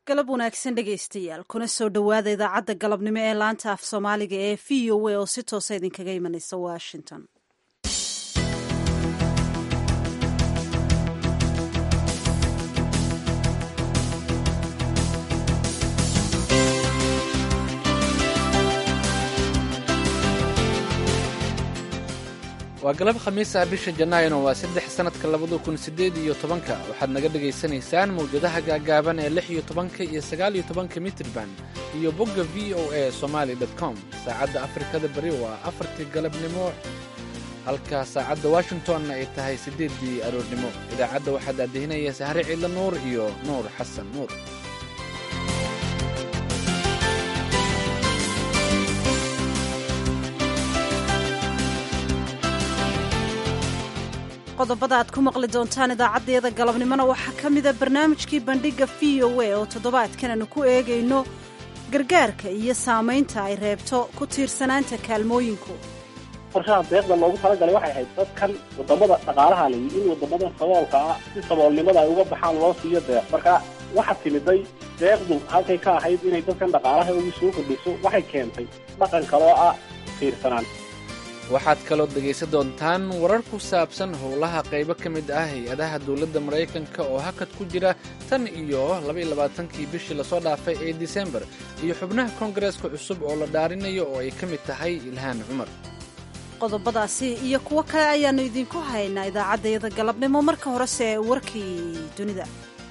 galab wanaagsan dhegaystayaal kuna soo dhowaada idaacadda galabnimo ee laanta af soomaaliga ee v o a oo si toosa idinkaga imanaysa washington waa galab khamiis ah bisha janaayona waa saddex sannadka labada kun siddeed iyo tobanka waxaad naga dhegaysanaysaan mawjadaha gaagaaban ee lix iyo tobanka iyo sagaal iyo tobanka mitrban iyo bogga v o a somaali dot com saacadda afrikada beri waa afartii galabnimo halka saacadda washingtonna ay tahay siddeeddii aroornimo idaacadda waxaa daadihinaya sahre ciidla nuur iyo nuur xasan nuur qodobada aad ku maqli doontaan idaacadeeda galabnimona waxaa ka mida barnaamijkii bandhigga v o a oo toddobaadkan aanu ku eegayno gargaarka iyo saamaynta ay reebto ku tiirsanaanta kaalmooyinku qorshaha deeqda loogu talagalay waxay ahayd dadkan wadamada dhaqaalaha layi in wadamadan saboolka ah si saboolnimada ay uga baxaan loo siiyo deeq marka waxa timiday deeqdu halkay ka ahayd inay dadkan dhaqaalaha ugu soo kordhiso waxay keentay dhaqan kaloo ah tiirsanaan waxaad kaloo dhegaysan doontaan warar ku saabsan howlaha qaybo ka mid ah hay-adaha dowladda maraykanka oo hakad ku jira tan iyo labaiyolabaatankii bishii lasoo dhaafay ee disembar iyo xubnaha koongareeska cusub oo la dhaarinayo oo ay ka mid tahay ilhaan cumar qodobadaasi iyo kuwo kale ayaannu idinku haynaa idaacaddayada galabnimo marka horese warkii dunida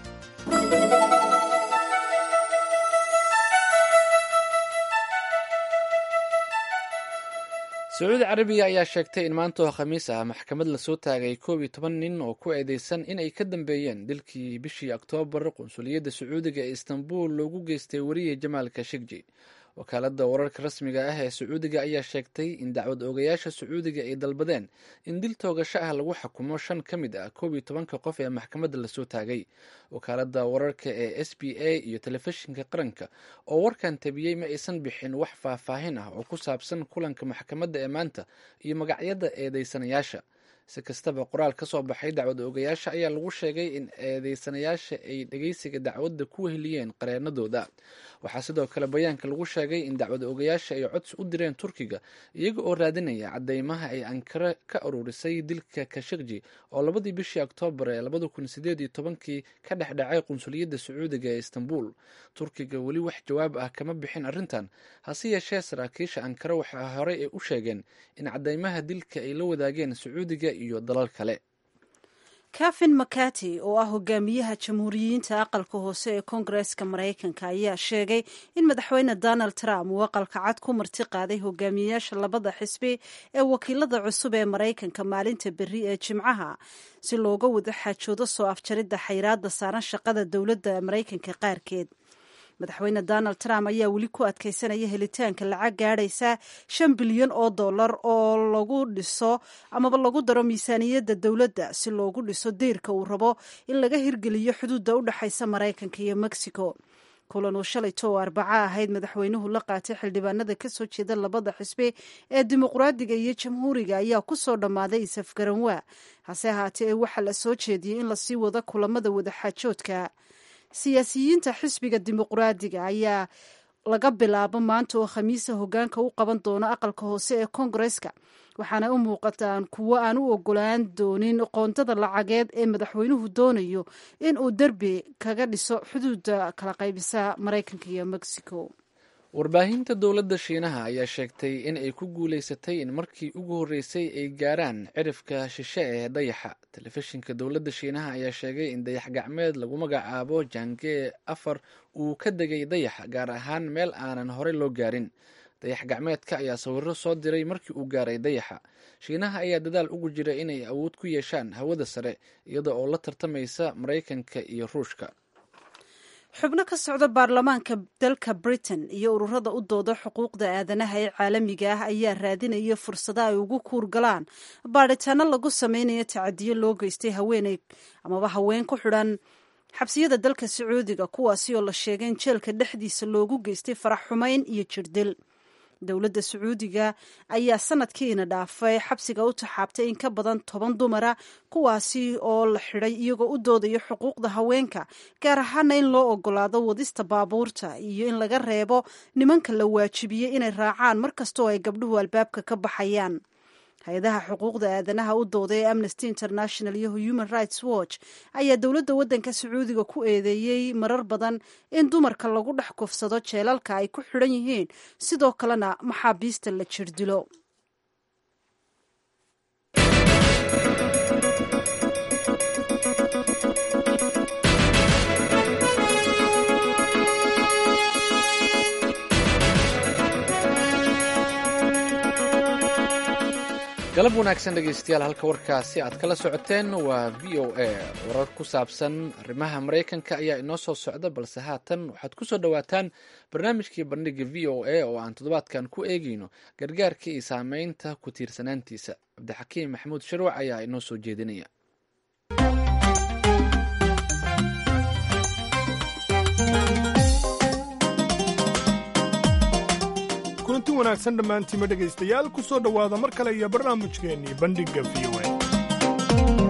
sacuudi carabiya ayaa sheegtay in maanta oo khamiis ah maxkamad lasoo taagay koob iyo toban nin oo ku eedeysan inay ka dambeeyeen dilkii bishii oktoobar qunsuliyadda sacuudiga ee istanbul loogu geystay weriye jamaal kashigji wakaaladda wararka rasmiga ah ee sacuudiga ayaa sheegtay in dacwad oogayaasha sacuudiga ay dalbadeen in dil toogasho ah lagu xukumo shan ka mid ah koob iyo tobanka qof ee maxkamadda lasoo taagay wakaaladda wararka ee s b a iyo telefishinka qaranka oo warkan tabiyey ma aysan bixin wax faahfaahin ah oo ku saabsan kulanka maxkamadda ee maanta iyo magacyada eedeysanayaasha si kastaba qoraal ka soo baxay dacwad oogayaasha ayaa lagu sheegay in eedeysanayaasha ay dhegeysiga dacwadda ku weheliyeen qareenadooda waxaa sidoo kale bayaanka lagu sheegay in dacwad oogayaasha ay codsi u direen turkiga iyaga oo raadinaya cadeymaha ay ankara ka ururisay dilka kashikji oo labadii bishii oktoobar ee labada kun sideed iyo tobankii ka dhexdhacay qunsuliyadda sacuudiga ee istanbul turkiga weli wax jawaab ah kama bixin arrintan hase yeeshee saraakiisha ankara waxaa horey ay u sheegeen in cadeymaha dilka ay la wadaageen sacuudiga iyo dalal kale kafin makati oo ah hogaamiyaha jamhuuriyiinta aqalka hoose ee koongareeska maraykanka ayaa sheegay in madaxweyne donald trump uu aqalka cad ku marti qaaday hogaamiyeyaasha labada xisbi ee wakiilada cusub ee maraykanka maalinta berri ee jimcaha si looga wada xaajoodo soo afjaridda xayraadda saaran shaqada dowladda maraykanka qaarkeed madaxweyne donald trump ayaa weli ku adkaysanaya helitaanka lacag gaadhaysa shan bilyan oo dollar oo lagu dhiso amaba lagu daro miisaaniyadda dowladda si loogu dhiso deyrka uu rabo in laga hirgeliyo xuduudda u dhexaysa maraykanka iyo mexico kulan uu shalayto oo arbaco ahayd madaxweynuhu la qaatay xildhibaanada ka soo jeeda labada xisbi ee dimuqraadiga iyo jamhuuriga ayaa ku soo dhammaaday isafgaranwaa hase ahaatee waxaa la soo jeediyey in lasii wado kulamada wadaxaajoodka siyaasiyiinta xisbiga dimuqraadiga ayaa laga bilaabo maanta oo khamiisa hogaanka u qaban doono aqalka hoose ee koongareeska waxaana u muuqataan kuwo aan u ogolaan doonin qoondada lacageed ee madaxweynuhu doonayo in uu derbi kaga dhiso xuduudda kala qaybisa maraykanka iyo mexico warbaahinta dowladda shiinaha ayaa sheegtay in ay ku guulaysatay in markii ugu horreysay ay gaaraan cirifka shishe ee dayaxa telefishinka dowladda shiinaha ayaa sheegay in dayax gacmeed lagu magacaabo jange afar uu ka degay dayaxa gaar ahaan meel aanan horey loo gaarin dayax gacmeedka ayaa sawiro soo diray markii uu gaaray dayaxa shiinaha ayaa dadaal ugu jira inay awood ku yeeshaan hawada sare iyada oo la tartamaysa maraykanka iyo ruushka xubno ka socda baarlamaanka dalka britain iyo ururada u dooda xuquuqda aadanaha ee caalamiga ah ayaa raadinaya fursado ay ugu kuurgalaan baadhitaano lagu sameynayo tacadiyo loo geystay haweeney amaba haween ku xidhan xabsiyada dalka sacuudiga kuwaasi oo la sheegay in jeelka dhexdiisa loogu geystay farax xumeyn iyo jirdil dowladda sacuudiga ayaa sanadkiina dhaafay xabsiga u taxaabtay in ka badan toban dumara kuwaasi oo la xidhay iyagoo u doodaya xuquuqda haweenka gaar ahaana in loo ogolaado wadista baabuurta iyo in laga reebo nimanka la waajibiyey inay raacaan mar kastoo ay gabdhuhu albaabka ka baxayaan hay-adaha xuquuqda aadanaha u dooday ee amnesty international iyo human rights watch ayaa dowladda waddanka sacuudiga ku eedeeyey marar badan in dumarka lagu dhex kufsado jeelalka ay ku xidhan yihiin sidoo kalena maxaabiista la jirdilo galab wanaagsan dhegaystayaal halka warkaasi aad kala socoteen waa v o a warar ku saabsan arrimaha maraykanka ayaa inoo soo socda balse haatan waxaad ku soo dhowaataan barnaamijkii bandhiga v o a oo aan toddobaadkan ku eegeyno gargaarka iyo saameynta ku tiirsanaantiisa cabdixakiim maxamuud sharwac ayaa inoo soo jeedinaya kulanti wanaagsan dhammaantiima dhegaystayaal ku soo dhowaada mar kale iyo barnaamijkeennii bandhigga v o a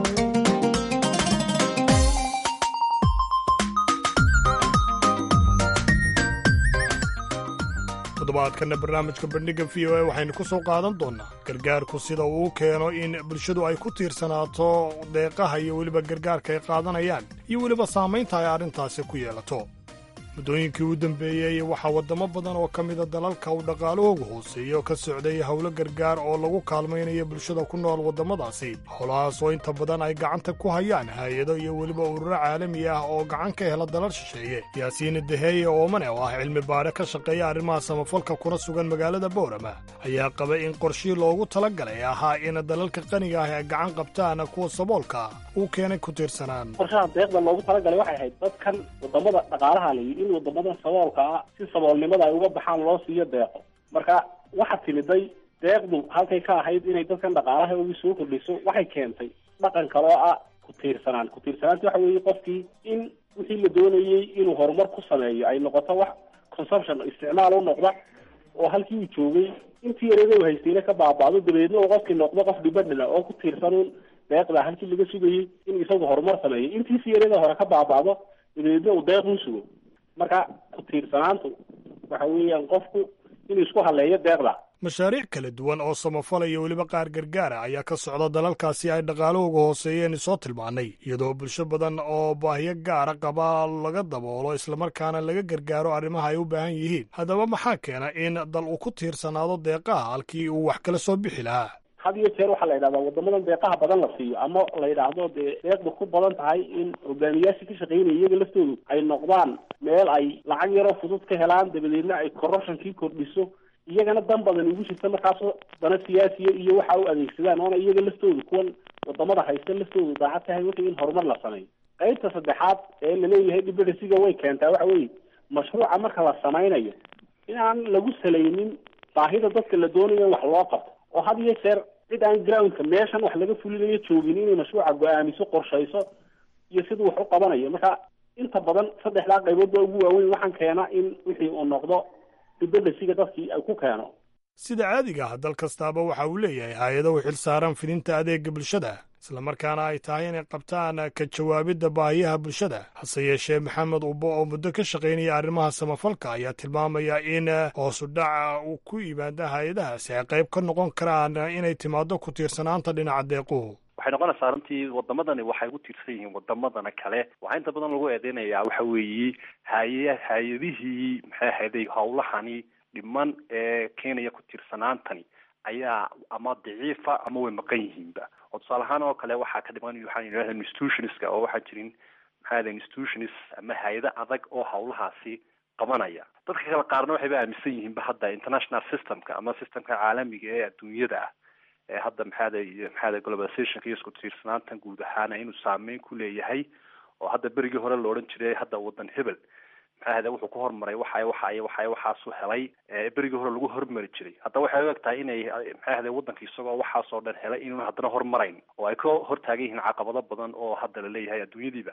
toddobaadkanna barnaamijka bandhigga v o a waxaynu ku soo qaadan doonnaa gargaarku sida uu keeno in bulshadu ay ku tiirsanaato deeqaha iyo weliba gargaarka ay qaadanayaan iyo weliba saamaynta ay arrintaasi ku yeelato muddooyinkii u dambeeyey waxaa waddamo badan oo ka mida dalalka uu dhaqaalahoogu hooseeyo ka socday howlo gargaar oo lagu kaalmaynayo bulshada ku nool waddamadaasi howlahaas oo inta badan ay gacanta ku hayaan haayado iyo weliba ururo caalami ah oo gacan ka hela dalal shisheeye yaasiin daheeye oomane oo ah cilmi baadhe ka shaqeeya arrimaha samafalka kuna sugan magaalada boorama ayaa qabay in qorshii loogu talagalay ahaa in dalalka qaniga ah ay gacan qabtaan kuwa saboolka uu keenay ku tiirsanaan qorshaha deeqda loogu talagalay waxay ahayd dadkan wadamada dhaqaalaha layi in wadamadan saboolka ah si saboolnimada ay uga baxaan loo siiyo deeqo marka waxaa timiday deeqdu halkay ka ahayd inay dadkan dhaqaalaha ugu soo kordhiso waxay keentay dhaqan kale oo ah ku tiirsanaan ku tiirsanaanta waxa weeye qofkii in wixii la doonayey inuu horumar ku sameeyo ay noqoto wax consumption isticmaal u noqda oo halkii uu joogay intii yareeda u haystayna ka baaba'do dabeedna uu qofkii noqdo qof dhibadhila oo ku tiirsanuun deeqda halkii laga sugayey in isagu horumar sameeyo intiisi yareeda hore ka baaba'do dabeedna uu deeq u sugo marka ku tiirsanaantu waxa weeyaan qofku inuu isku haleeyo deeqda mashaariic kala duwan oo samafala iyo weliba qaar gargaara ayaa ka socda dalalkaasi ay dhaqaalahooga hooseeyeen soo tilmaannay iyadoo bulsho badan oo baahiyo gaara qaba laga daboolo islamarkaana laga gargaaro arrimaha ay u baahan yihiin haddaba maxaa keena in dal uu ku tiirsanaado deeqaha halkii uu wax kala soo bixi lahaa had iyo jeer waxaa la yidhahdaa wadamadan deeqaha badan la siiyo ama la yidhaahdo dee deeqda ku badan tahay in hogaamiyaashii ka shaqeynaya iyaga laftoodu ay noqdaan meel ay lacag yaroo fudud ka helaan dabadeedna ay corruptionkii kordhiso iyagana dan badan ugu jirta markaasoo dana siyaasiya iyo waxa u adeegsadaan oona iyaga laftoodu kuwan wadamada haysta laftoodu daacad tahay wixii in horumar la sameeyo qaybta saddexaad ee laleeyahay dibadhasiga way keentaa waxa weeye mashruuca marka la samaynayo in aan lagu salaynin baahida dadka la doonayo in wax loo qabto oo had iyo jeer cid aan groundka meeshan wax laga fulinayo joogin inay mashruuca go-aamiso qorshayso iyo siduu wax u qabanayo marka inta badan saddexdaa qaybood baa ugu waaweyn waxaan keena in wixii uu noqdo dibadhasiga dadkii ay ku keeno sida caadiga ah dal kastaaba waxa uu leeyahay hay-ado u xil saaran fidinta adeega bulshada islamarkaana ay tahay inay qabtaan ka jawaabidda baahiyaha bulshada hase yeeshee maxamed ubbo oo muddo ka shaqaynaya arrimaha samafalka ayaa tilmaamaya in hoosu dhaca uu ku yimaada hay-adahaasi ay qayb ka noqon karaan inay timaado ku tiirsanaanta dhinaca deequhu waxay noqonaysaa runtii wadamadani waxay ku tiirsan yihiin wadamadana kale waxaa inta badan lagu eedeynayaa waxa weeye haye hay-adihii maxay ahayday howlahani dhiman ee keenaya ku tiirsanaantani ayaa ama daciifa ama way maqan yihiinba oo tusaale ahaan oo kale waxaa ka dhiman waxaan yidhahda institutionska oo waxaa jirin maxaa yahda institutions ama hay-ado adag oo howlahaasi qabanaya dadka kale qaarna waxayba aaminsan yihiinba hadda international systemka ama systemka caalamiga ee adduunyada ah ee hadda maxaada maxaada globalizationka iyo isku tiirsanaantan guud ahaana inuu saameyn ku leeyahay oo hadda berigii hore la odhan jiray hadda wadan hebel maxaahda wuxuu ku hormaray waxay waxay waxay waxaasu helay berigii hore lagu hormari jiray hadda waxay u eg tahay inay maxaahda wadanka isagoo waxaasoo dhan helay inuun haddana hormarayn oo ay ka hortaagan yihiin caqabado badan oo hadda la leeyahay adduunyadiiba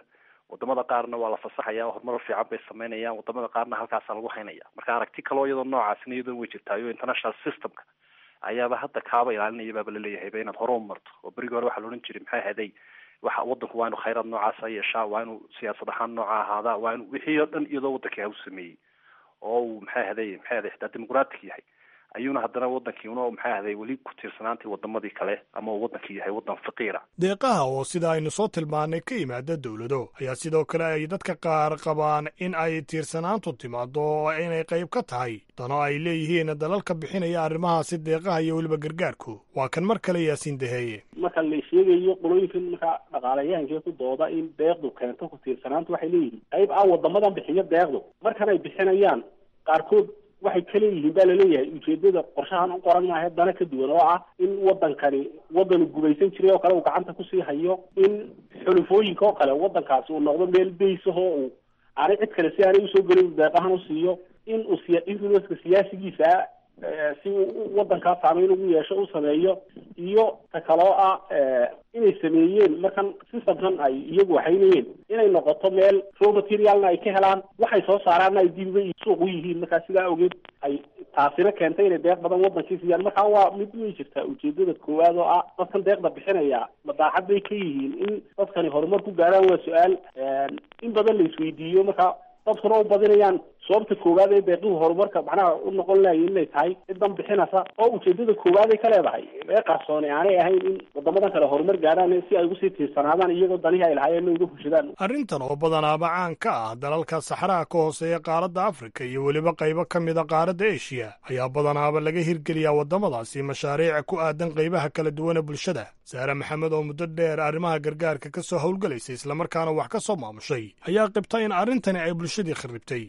wadamada qaarna waa la fasaxaya horumar fiican bay sameynayaan wadamada qaarna halkaasa lagu haynaya marka aragti kaloo iyadoo noocaasina iyadoo way jirtaayo international systemka ayaaba hadda kaaba ilaalinaya baaba laleeyahay ba inaad hore u marto oo berigi hore waxaa la odhan jiray maxay ahaday waxa wadanku waa inu khayraad noocaasa yeeshaa waa inuu siyaasad ahaan nooca ahaadaa waa inu wixii oo dhan iyadoo wadankii u sameeyey oo uu maxay ahaday maxay ahaday xitaa dimuqratic yahay ayuuna haddana wadankii una maxay ahaday weli ku tiirsanaantii wadamadii kale ama uu wadankii yahay wadan faqiira deeqaha oo sida aynu soo tilmaannay ka yimaada dowlado ayaa sidoo kale ay dadka qaar qabaan in ay tiirsanaantu timaado oo inay qayb ka tahay dano ay leeyihiin dalalka bixinaya arrimahaasi deeqaha iyo weliba gargaarku waa kan mar kale yaasiin daheeye marka la sheegayo qolooyinkan marka dhaqaalayahankee ku dooda in deeqdu keento ku tiirsanaanta waxay leeyihiin qayb ah wadamadan bixiyo deeqdu markan ay bixinayaan qaarkood waxay ka leeyihiin baa laleeyahay ujeedada qorshahan u qoran maaha dana ka duwan oo ah in wadankani wadanu gumaysan jiray oo kale uu gacanta kusii hayo in xulufooyinka oo kale wadankaasi uu noqdo meel baysahoo uu aanay cid kale si aanay usoo gelin deeqahan usiiyo in uu siya influenceka siyaasigiisa si uu wadankaa saameyn ugu yeesho u sameeyo iyo ta kaloo ah inay sameeyeen markan systemkan ay iyagu waxaynayeen inay noqoto meel raw materialna ay ka helaan waxay soo saaraanna ay dibiba iyo suuq u yihiin markaa sidaa ogeed ay taasina keentay inay deeq badan wadankii siiyaan markaa waa mid way jirtaa ujeedada koowaad oo ah dadkan deeqda bixinaya madaaxad bay ka yihiin in dadkani horumar ku gaaraan waa su-aal in badan la isweydiiyo marka dadkuna u badinayaan sababta koowaad ee deeqihu horumarka macnaha u noqon lahaye inay tahay cidan bixinaysa oo ujeedada koowaad ay ka leedahay ee qarsooni aanay ahayn in wadamadan kale horumar gaaraan si ay ugusii tiirsanaadaan iyagoo danihii ay lahaayeen uga fushadaan arrintan oo badanaaba caan ka ah dalalka saxaraha ka hooseeya qaaradda afrika iyo weliba qaybo ka mida qaaradda eshiya ayaa badanaaba laga hirgeliyaa waddamadaasi mashaariic ku aadan qaybaha kala duwan ee bulshada saare maxamed oo muddo dheer arrimaha gargaarka ka soo howlgalaysay islamarkaana wax ka soo maamushay ayaa qibta in arrintani ay bulshadii kharribtay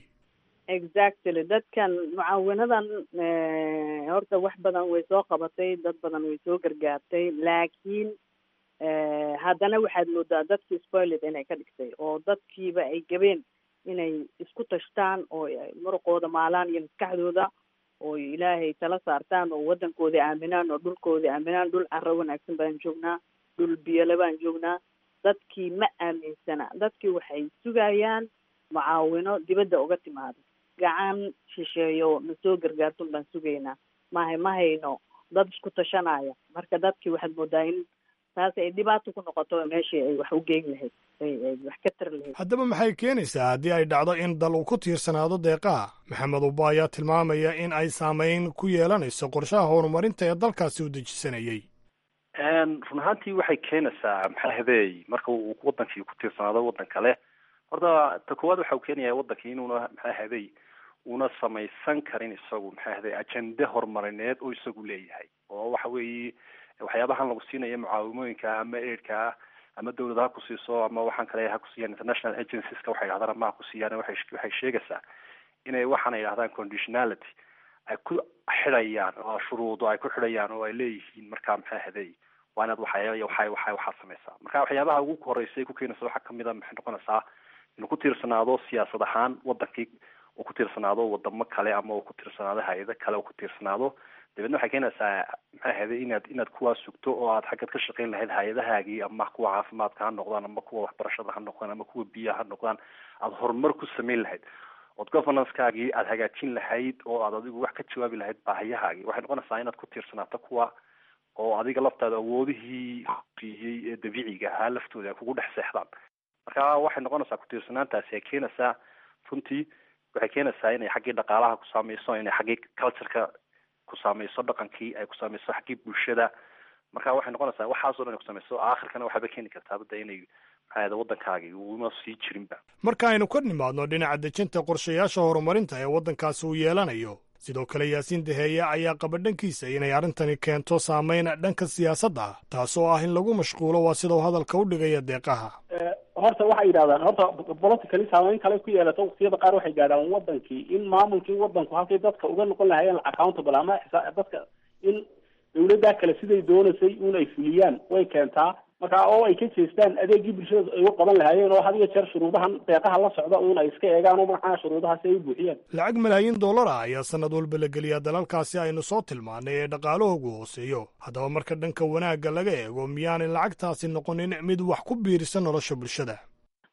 exactly dadkan mucaawinadan horta wax badan way soo qabatay dad badan way soo gargaartay laakiin haddana waxaad moodaa dadkii spoiled inay ka dhigtay oo dadkiiba ay gabeen inay isku tashtaan oo muruqooda maalaan iyo maskaxdooda oo ilaahay tala saartaan oo waddankooda aaminaan oo dhulkooda aaminaan dhul carro wanaagsan baan joognaa dhul biyole baan joognaa dadkii ma aaminsana dadkii waxay sugayaan mucaawino dibadda uga timaado gacan shisheeyo na soo gargaartun baan sugaynaa mahay ma hayno dad isku tashanaya marka dadkii waxaad moodaa in taas ay dhibaato ku noqoto meeshii ay wax u geyn lahayd ay wax ka tari lahayd haddaba maxay keenaysaa haddii ay dhacdo in dal uu ku tiirsanaado deeqaha maxamed uba ayaa tilmaamaya in ay saameyn ku yeelanayso qorshaha horumarinta ee dalkaasi u dejisanayay run ahaantii waxay keenaysaa maxaa habeey marka uu wadankii ku tiirsanaado waddan kale horta ta koowaad waxa uu keenaya wadankii inuuna maxaa haday una samaysan karin isagu maxaa haday ajende horumarineed oo isagu leeyahay oo waxa weeye waxyaabahan lagu siinayo mucaawimooyinka ama aidka ama dawlad ha ku siiso ama waxaan kale ha kusiiyaan international agencieska waxay dhahdaan ama ha ku siiyaan waxay waxay sheegaysaa inay waxaana yidhahdaan conditionality ay ku xidhayaan oo shuruudo ay ku xidhayaan oo ay leeyihiin markaa maxaa haday waa inaad waxay waxay waxay waxaad samaysaa marka waxyaabaha ugu horeysa ay ku keenaysa waxaa kamid a maxay noqonaysaa inuu ku tiirsanaado siyaasad ahaan wadankii uu ku tiirsanaado wadamo kale ama uu ku tiirsanaado hay-ado kale uu ku tiirsanaado dabeedna waxay keenaysaa maxay ahayday inaad inaad kuwaa sugto oo aad xaggaad ka shaqayn lahayd hay-adahaagii ama kuwa caafimaadka ha noqdaan ama kuwa waxbarashada ha noqdaan ama kuwa biyaha ha noqdaan aada horumar ku samayn lahayd ood governancegaagii aada hagaajin lahayd oo aad adigu wax ka jawaabi lahayd baahiyahaagii waxay noqonaysaa inaad ku tiirsanaato kuwa oo adiga laftaada awoodihii siiyey ee dabiiciga ahaa laftooda ay kugu dhex seexdaan marka waxay noqonaysaa ku-tiirsanaantaasi ay keenaysaa runtii waxay keenaysaa inay xaggii dhaqaalaha ku saameyso inay xaggii cultureka ku saameyso dhaqankii ay ku saameyso xaggii bulshada marka waxay noqonaysaa waxaasoo dhan ay kusameyso aakhirkana waxaaba keeni kartaa badda inay maxaa waddankaagii uuma sii jirinba marka aynu ka nimaadno dhinaca dejinta qorshayaasha horumarinta ee waddankaasi uu yeelanayo sidoo kale yaasiin daheeye ayaa qaba dhankiisa inay arrintani keento saameyn dhanka siyaasadda ah taasoo ah in lagu mashquulo waa sidau hadalka u dhigaya deeqaha horta waxay yidhahdaan horta politically saameyn kale ku yeelato waqtiyada qaar waxay gaadhaan wadankii in maamulkii wadanku halkay dadka uga noqon lahaayeen accountable ama dadka in dawladdaa kale siday doonaysay un ay fuliyaan way keentaa marka oo ay ka jeestaan adeegii bulshada ay u qaban lahaayeen oo had iyo jeer shuruudahan deeqaha la socda uun ay iska eegaan oo maxaa shuruudahaasi ay u buuxiyaan lacag malaayiin dollar ah ayaa sanad walba la geliyaa dalalkaasi aynu soo tilmaanay ee dhaqaalahoogu hooseeyo haddaba marka dhanka wanaagga laga eego miyaanay lacagtaasi noqonin mid wax ku biirisa nolosha bulshada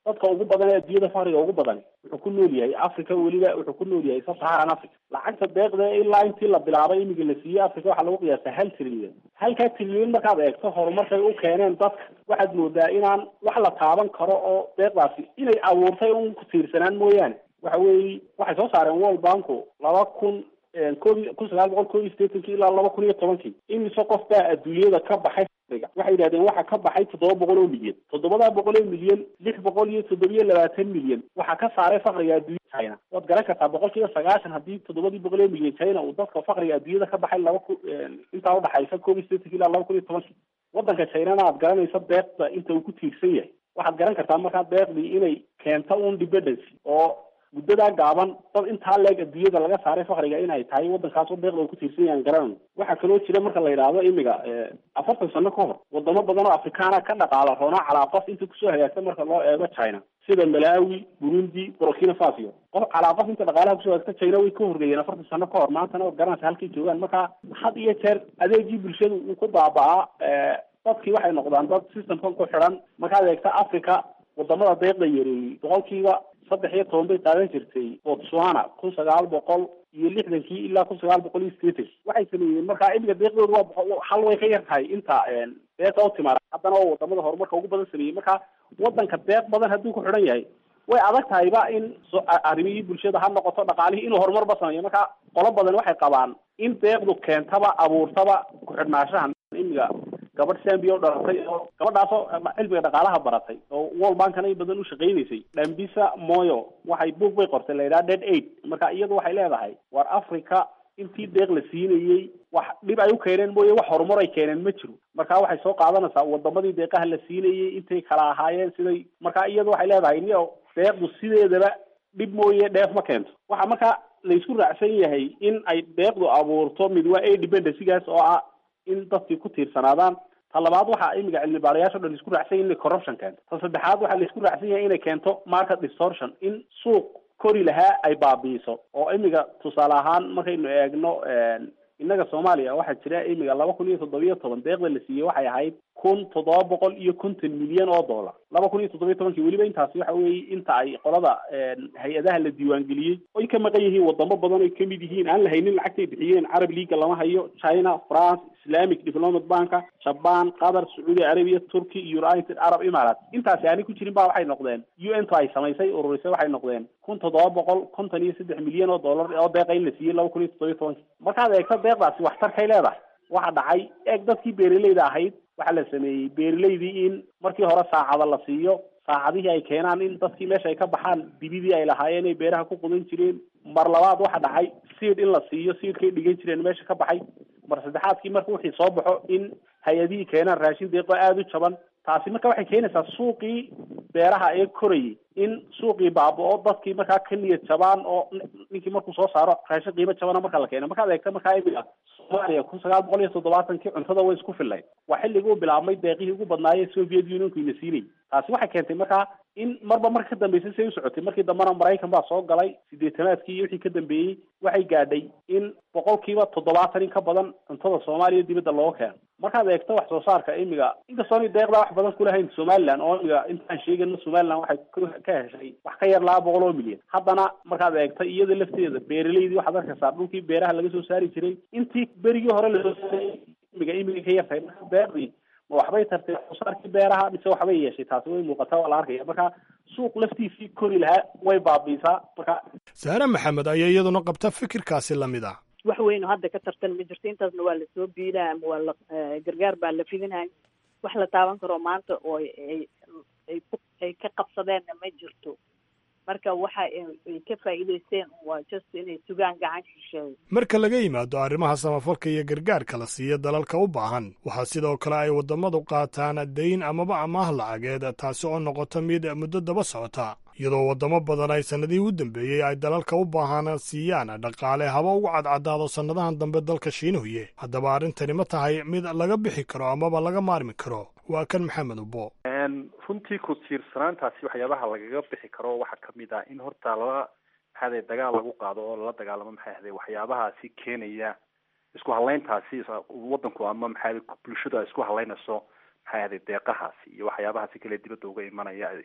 dadka ugu badan ee adduunyada faqriga ugu badan wuxuu ku nool yahay africa weliba wuxuu ku nool yahay sub-saharan africa lacagta deeqda ilaa intii la bilaabay imiga la siiyey africa waxaa lagu qiyaasa hal trilyan halkaa trilyan markaad eegto horumarkay u keeneen dadka waxaad moodaa inaan wax la taaban karo oo deeqdaasi inay abuurtay un ku tiirsanaan mooyaane waxa weeye waxay soo saareen world banku laba kun koob kun sagaal boqol koob iyo sideetankii ilaa laba kun iyo tobankii imise qof baa adduunyada ka baxay waxay yidhahdeen waxa ka baxay toddoba boqol oo milyan toddobadaa boqol oo milyan lix boqol iyo toddobiyo labaatan milyan waxaa ka saaray fakriga adduunya china waad garan kartaa boqol kiiba sagaashan haddii toddobadii boqol oo milyan china uu dadka fakriga adduunyada ka baxay laba ku intaa udhaxaysa koob iyo sideetankii ilaa laba kun iyo tobankii waddanka chinana aad garanaysa deeqda inta uu ku tiirsan yahay waxaad garan kartaa markaa deeqdii inay keento un dependency oo muddadaa gaaban dad intaa leeg adduunyada laga saaray fakriga inay tahay waddankaasoo deeqda uu ku tiirsan yahan garanayno waxaa kaloo jira marka la yidhaahdo imiga afartan sano ka hor wadamo badan oo afrikaana ka dhaqaala roonaa calaa qof inta kusoo hagaagta marka loo eego china sida malawi burundi burkina faso qof calaa qof inta dhaqaalaha kusoo hagaagta china way ka horreeyeen afartan sano ka hor maantana waad garanaysa halkay joogaan marka had iyo jeer adeegii bulshadu uu ku baaba'aa dadkii waxay noqdaan dad systemkan ku xidhan markaad eegta africa wadamada deeqda yareeyey boqolkiiba saddex iyo toban bay qaadan jirtay botswana kun sagaal boqol iyo lixdankii ilaa kun sagaal boqol iyo sideetan waxay sameeyeen markaa imiga deeqdooda waa boqol hal way ka yar tahay inta deeqa u timaada haddana oo wadamada horumarka ugu badan sameeyey marka wadanka deeq badan hadduu ku xidhan yahay way adag tahayba in arrimihii bulshada ha noqoto dhaqaalihii inuu horumarba sameeyo marka qolo badan waxay qabaan in deeqdu keentaba abuurtaba ku-xidhnaanshahan imiga gabadh zambia oo dhalatay oo gabadhaasoo cilmiga dhaqaalaha baratay oo world bankana in badan u shaqaynaysay dhambisa moyo waxay buog bay qortay la yidhaha dead aid marka iyadu waxay leedahay war africa intii deeq la siinayey wax dhib ay u keeneen mooye wax horumar ay keeneen ma jiro marka waxay soo qaadanaysaa wadamadii deeqaha la siinayey intay kala ahaayeen siday marka iyadu waxay leedahay ni deeqdu sideedaba dhib mooye dheef ma keento waxa marka laysku raacsan yahay in ay deeqdu abuurto mid waa a dependencygaas oo ah in dadkii ku tiirsanaadaan ta labaad waxaa imiga cilmi baarayaasha o dhan laisku raacsan yahay inay corruption keento ta saddexaad waxaa laisku raacsan yahay inay keento market distortion in suuq kori lahaa ay baabi'iso oo imiga tusaale ahaan markaynu eegno innaga soomaaliya waxaa jira imiga laba kun iyo toddobiyo toban deeqda la siiyey waxay ahayd kun toddoba boqol iyo konton milyan oo dollar laba kun iyo toddobiyo tobankii weliba intaasi waxa weeye inta ay qolada hay-adaha la diiwaangeliyey oy ka maqan yihiin wadamo badan oy kamid yihiin aan la haynin lacagtay bixiyeen carab leaga lama hayo china france islamic development banka jaban qatar sacuudi arabia turkey united arab emirates intaasi aanay ku jirin ba waxay noqdeen u n to ay samaysay ururisay waxay noqdeen kun toddoba boqol konton iyo saddex milyan oo dollar oo deeqa in la siiyey laba kun iyo toddobiyo tobankii markaad eegto deeqdaasi waxtarkay leedahay waxa dhacay eeg dadkii beeraleyda ahayd waxaa la sameeyey beeraleydii in markii hore saacada la siiyo saacadihii ay keenaan in dadkii meesha ay ka baxaan dibidii ay lahaayeen ay beeraha ku qudan jireen mar labaad waxa dhacay siid in la siiyo siidkay dhigan jireen meesha ka baxay mar saddexaadkii marka wixii soo baxo in hay-adihii keenaan raashin deeqo aada u jaban taasi marka waxay keenaysaa suuqii beeraha ee korayay in suuqii baaba-o dadkii markaa ka niyad jabaan oo ninkii markuu soo saaro raashin qiimo jabana marka la keeno markaad eegta markaa imiga soomaaliya kun sagaal boqol iyo toddobaatankii cuntada way isku fillayd waa xilligii u bilaabmay deeqihii ugu badnaayee soviet unionku ina siinayay taasi waxay keentay markaa in marba marka ka dambeysay say u socotay markii dambena maraykan baa soo galay sideetanaadkii iyo wixii ka dambeeyey waxay gaadhay in boqolkiiba toddobaatan in ka badan cuntada soomaaliya dibadda looga keeno markaad eegto wax soo saarka imiga inkastooni deeqdaa wax badan kulahayn somaliland oo imiga intaan sheegayno somaliland waxay ka heshay wax ka yar laba boqol oo milyan haddana markaad eegto iyada lafteeda beeraleydii waxaad arkaysaa dhulkii beeraha laga soo saari jiray intii berigii hore lasoo saaray imiga imiga ka yartahay marka deeqdii ma waxbay tartay waxsoosaarkii beeraha mise waxbay yeeshay taasi way muuqataa waa la arkaya marka suuq laftiisii kori lahaa way baabiisaa marka saare maxamed ayaa iyaduna qabta fikirkaasi lamid ah wax weynu hadda ka tartan ma jirto intaasna waa lasoo biidaa ama waa la gargaar baa la fidinaya wax la taaban karo maanta oo ay ay ku ay ka qabsadeenna ma jirto marka waxa ay ka faa'iidaysteen waa just inay sugaan gacan shisheeyo marka laga yimaado arrimaha samafalka iyo gargaarka la siiya dalalka u baahan waxaa sidoo kale ay waddamadu qaataan dayn amaba amaah lacageed taasi oo noqota mid muddo daba socota iyadoo waddamo badan ay sannadihii u dambeeyey ay dalalka u baahan siiyaan dhaqaale haba ugu cadcadaado sannadahan dambe dalka shiinuhuye haddaba arrintani ma tahay mid laga bixi karo amaba laga maarmi karo waa kan maxamed ubo runtii ku tiirsanaantaasi waxyaabaha lagaga bixi karo waxaa kamid ah in horta lala maxaade dagaal lagu qaado oo lala dagaalamo maxay ahde waxyaabahaasi keenaya isku halayntaasi wadanku ama maxaa bulshadu ay isku halaynayso maxay ahde deeqahaasi iyo waxyaabahaasi kale dibadda uga imanaya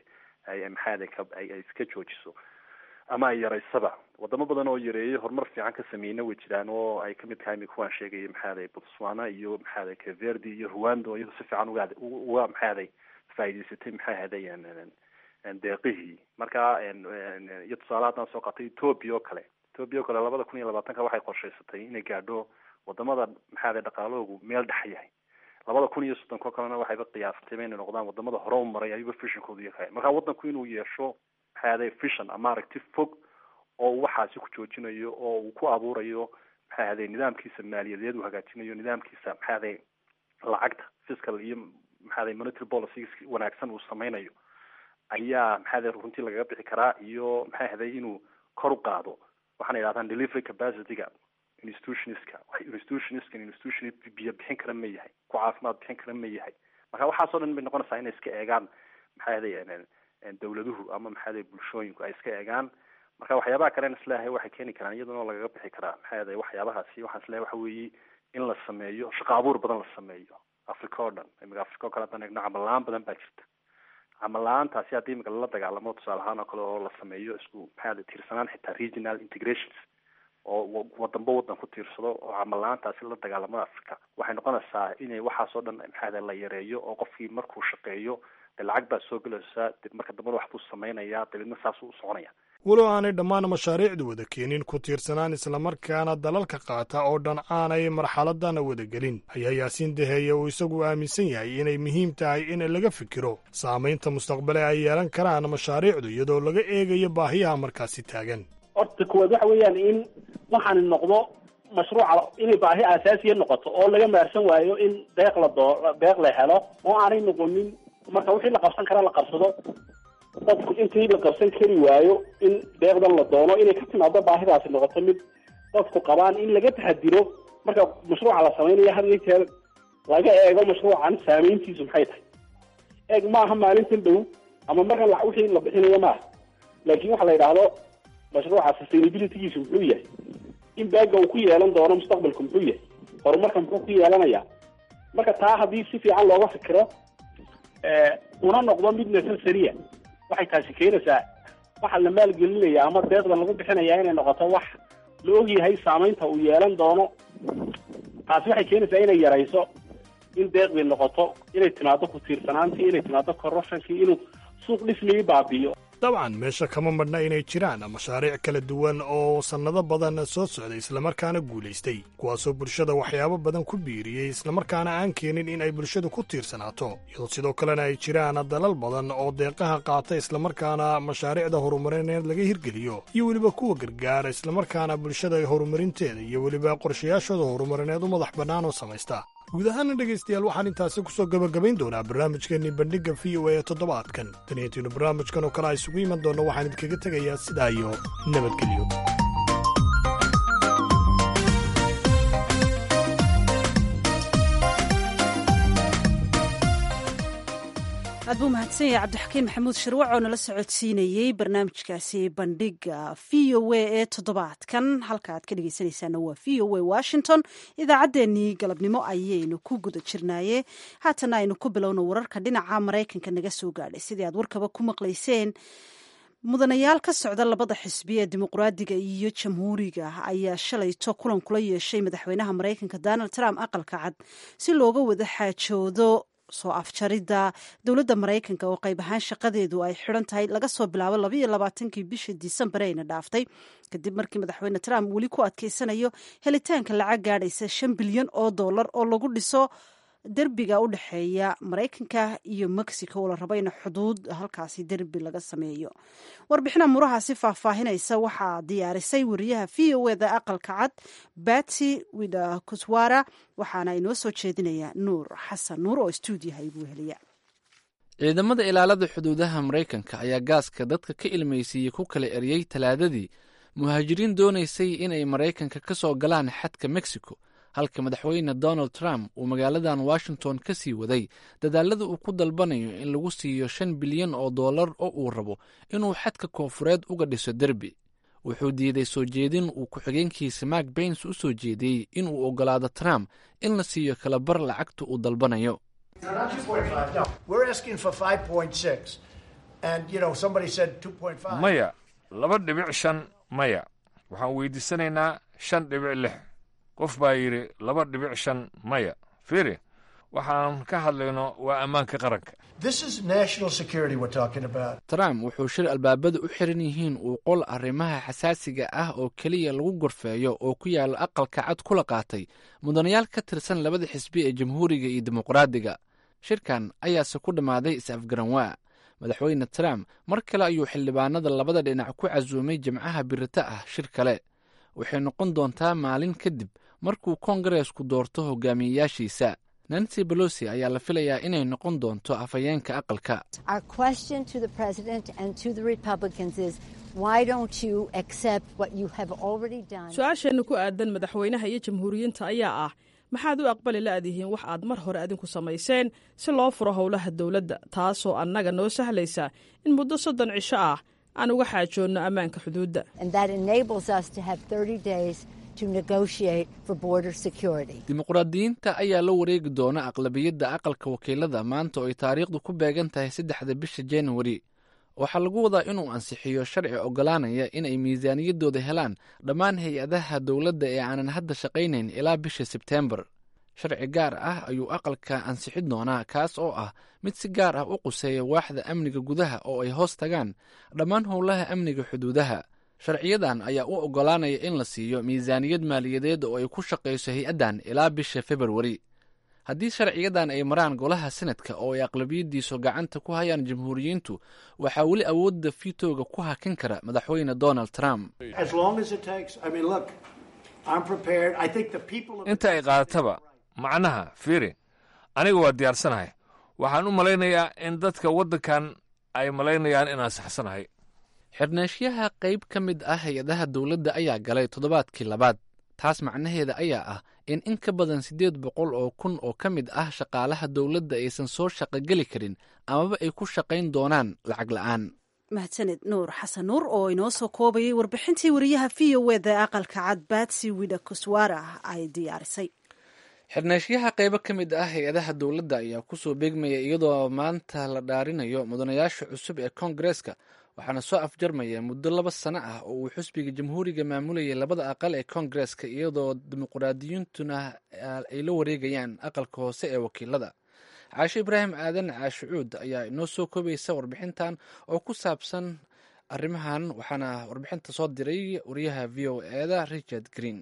ay maxaada ka ay iska joojiso ama ay yaraysaba wadamo badan oo yareeyay horumar fiican ka sameeyna way jiraan oo ay kamid tahay imika waan sheegayay maxaaday botswana iyo maxaaday caverdi iyo rwanda oo iyadu si fiican uga uga maxaaday faa'idaysatay maxay ahaday deeqihii marka iyo tusaale haddaan soo qaatay ethoopia oo kale ethoopia oo kale labada kun iyo labaatanka waxay qorshaysatay inay gaadho wadamada maxaaday dhaqaalahoogu meel dhex yahay labada kun iyo soddonko kalena waxayba qiyaastay inay noqdaan wadamada hore u maray ayuba fishonkoodu yahay marka wadanku inuu yeesho maxaaday fishon ama aragti fog oo uu waxaasi ku joojinayo oo uu ku abuurayo maxaaday nidaamkiisa maaliyadeed uu hagaajinayo nidaamkiisa maxaaday lacagta fiscal iyo maxaaday monetary policies wanaagsan uu sameynayo ayaa maxaaday runtii lagaga bixi karaa iyo maxay ahday inuu kor u qaado waxaana yidhahdaan delivery capacityga institutionska institutioniskan institution biyo bixin kara ma yahay ku caafimaad bixin kara ma yahay marka waxaasoo dhan bay noqonaysaa inay iska eegaan maxay ahday dawladuhu ama maxaaday bulshooyinku ay iska eegaan marka waxyaabaha kalen isleeyahay waxay keeni karaan iyaduna lagaga bixi karaa maxay ahday waxyaabahaasi waxaan isleeyahay waxa weeye in la sameeyo shaqo abuur badan la sameeyo africa oo dhan imika africa oo kale haddaan eegno camal la-aan badan baa jirta camal la-aantaasi haddii imika lala dagaalamo tusaale ahaan oo kale oo la sameeyo isku maxaa tiirsanaan xitaa regional integrations oo wadanba wadan ku tiirsado oo camal la-aantaasi la dagaalamada africa waxay noqonaysaa inay waxaasoo dhan maxaada la yareeyo oo qofkii markuu shaqeeyo dee lacag baa soo gelaysaa dib marka dambana wax buu samaynayaa dabeedna saasuu u soconaya walow aanay dhammaan mashaariicdu wada keenin ku tiirsanaan islamarkaana dalalka qaata oo dhan aanay marxaladana wada gelin ayaa yaasiin daheeye uu isagu aaminsan yahay inay muhiim tahay in laga fikiro saamaynta mustaqbale ay yeelan karaan mashaariicdu iyadoo laga eegayo baahiyaha markaasi taagan horta kuwaad waxa weeyaan in waxaani noqdo mashruuca inay baahi asaasiya noqoto oo laga maarsan waayo in deeq la doo deeq la helo oo aanay noqonin marka wixii la qabsan kara la qabsado dadku intii la qabsan kari waayo in deeqdan la doono inay ka timaado baahidaasi noqoto mid dadku qabaan in laga taxadiro marka mashruuca la samaynayo had iyo jeer laga eego mashruucan saameyntiisu maxay tahay eeg maaha maalintan dhow ama markan wixii la bixinayo maaha laakiin waxa la yidhaahdo mashruuca sustainabilitygiisu muxuu yahay in baaga uu ku yeelan doono mustaqbalku muxuu yahay horumarka muxuu ku yeelanaya marka taa haddii si fiican looga fikiro una noqdo mid necessaria waxay taasi keenaysaa waxa la maalgelinaya ama deeqda lagu bixinaya inay noqoto wax la ogyahay saamaynta uu yeelan doono taasi waxay keenaysaa inay yarayso in deeqdii noqoto inay timaado ku tiirsanaantii inay timaado corruptionkii inuu suuq dhismigii baabi'iyo dabcan meesha kama madhna inay jiraan mashaariic kala duwan oo sannado badan soo socday islamarkaana guulaystay kuwaasoo bulshada waxyaabo badan ku biiriyey islamarkaana aan keenin in ay bulshadu ku tiirsanaato iyadoo sidoo kalena ay jiraan dalal badan oo deeqaha qaata islamarkaana mashaariicda horumarineed laga hirgeliyo iyo weliba kuwa gargaara islamarkaana bulshada horumarinteeda iyo weliba qorshayaashooda horumarineed u madax bannaan oo samaysta guud ahaana dhegaystayaal waxaan intaasi ku soo gebagabayn doonaa barnaamijkeennii bandhigga v o a ee toddobaadkan taniyantiinu barnaamijkan oo kale a isugu iman doonna waxaan idinkaga tegayaa sidaa iyo nabadgelyo aad buu mahadsan yahay cabdixakiin maxamuud shirwac oo nala socodsiinayey barnaamijkaasi bandhiga v o a ee toddobaadkan halka aad ka dhegeysanaysaana waa v o a washington idaacaddeenii galabnimo ayaynu ku guda jirnaaye haatana aynu ku bilowno wararka dhinaca maraykanka naga soo gaadhay sidii aad warkaba ku maqlayseen mudanayaal ka socda labada xisbi ee dimuqraadiga iyo jamhuuriga ayaa shalayto kulan kula yeeshay madaxweynaha maraykanka donald trump aqalka cad si looga wada xaajoodo soo afjaridda dowladda maraykanka oo qayb ahaan shaqadeedu ay xidhan tahay laga soo bilaabo labaiyo labaatankii bishii disembar ayna dhaaftay kadib markii madaxweyne trump weli ku adkeysanayo helitaanka lacag gaadhaysa shan bilyan oo dollar oo lagu dhiso derbiga u dhexeeya maraykanka iyo mexico oo la rabo in xuduud halkaasi derbi laga sameeyo warbixina murahaasi faahfaahinaysa waxaa diyaarisay wariyaha v o eda aqalka cad batsy wida kuswara waxaana inoo soo jeedinaya nuur xasan nuur oo stuudiyaha igu heliya ciidamada ilaalada xuduudaha maraykanka ayaa gaaska dadka ka ilmaysiiyey ku kala eryey talaadadii muhaajiriin doonaysay inay maraykanka ka soo galaan xadka mexico halka madaxweyne donald trump uu magaaladan washington ka sii waday dadaalada uu ku dalbanayo in lagu siiyo shan bilyan oo dollar oo uu rabo inuu xadka koonfureed uga dhiso derbi wuxuu diiday soo jeedin uu ku-xigeenkiisa mark bains u soo jeediyey inuu oggolaado trump in la siiyo kalabar lacagta uu dalbanayo maya laba dhibic shan maya waxaan weydiisanaynaa shan dhibic lix qof baa yidhi laba dhibic shan maya fiiri waxaan ka hadlayno waa ammaanka qaranka trump wuxuu shir albaabada u xiran yihiin uu qol arrimaha xasaasiga ah oo keliya lagu gorfeeyo oo ku yaalla aqalka cad kula qaatay mudanayaal ka tirsan labada xisbi ee jamhuuriga iyo dimuqraadiga shirkan ayaase ku dhammaaday is-afgaranwaa madaxweyne trump mar kale ayuu xildhibaanada labada dhinac ku casuumay jimcaha birita ah shir kale waxay noqon doontaa maalin kadib markuu kongareesku doorto hogaamiyeyaashiisa nancy bolosi ayaa la filayaa inay noqon doonto afhayeenka aqalka su-aasheenna ku aadan madaxweynaha iyo jamhuuriyiinta ayaa ah maxaad u aqbali la'dihiin wax aad mar hore adinku samayseen si loo furo howlaha dowladda taasoo annaga noo sahlaysa in muddo soddon cisho ah aan uga xaajoonno ammaanka xuduudda dimuqraadiyiinta ayaa la wareegi doona aqlabiyadda aqalka wakiilada maanta oo ay taariikhdu ku beegan tahay saddexda bisha januari waxaa lagu wadaa inuu ansixiyo sharci oggolaanaya inay miisaaniyaddooda helaan dhammaan hay-adaha dowladda ee aanan hadda shaqaynayn ilaa bisha sebteembar sharci gaar ah ayuu aqalka ansixin doonaa kaas oo ah mid si gaar ah u quseeya waaxda amniga gudaha oo ay hoos tagaan dhammaan howlaha amniga xuduudaha sharciyadan ayaa u oggolaanaya in la siiyo miisaaniyad maaliyadeed oo ay ku shaqayso hay-addan ilaa bisha februari haddii sharciyadan ay maraan golaha senadka oo ay aqlabiyadiisu gacanta ku hayaan jamhuuriyiintu waxaa weli awoodda fiitooga ku hakin kara madaxweyne donald trump inta ay qaadataba macnaha fiiri aniga waa diyaarsanahay waxaan u malaynayaa in dadka waddankan ay malaynayaan inaan saxsanahay xirneeshyaha qayb ka mid ah hay-adaha dowladda ayaa galay toddobaadkii labaad taas macnaheeda ayaa ah in in ka badan siddeed boqol oo kun oo ka mid ah shaqaalaha dowladda aysan soo shaqogeli karin amaba ay ku shaqayn doonaan lacag la'aan mahadsaned nuur xasan nuur oo inoo soo koobayay warbixintii wariyaha v o eda aqalka cad batsi wida kuswara ay diyaarisay xirneeshyaha qaybo ka mid ah hay-adaha dowladda ayaa kusoo beegmaya iyadoo maanta la dhaarinayo mudanayaasha cusub ee koongareeska waxaana soo afjarmaya muddo laba sano ah oo uu xusbiga jamhuuriga maamulayay labada aqal ee koongareeska iyadoo dimuqraadiyiintuna ay la wareegayaan aqalka hoose ee wakiilada caashe ibraahim aadan caashicuud ayaa inoo soo koobaysa warbixintan oo ku saabsan arrimahan waxaana warbixinta soo diray wariyaha v o eda richard green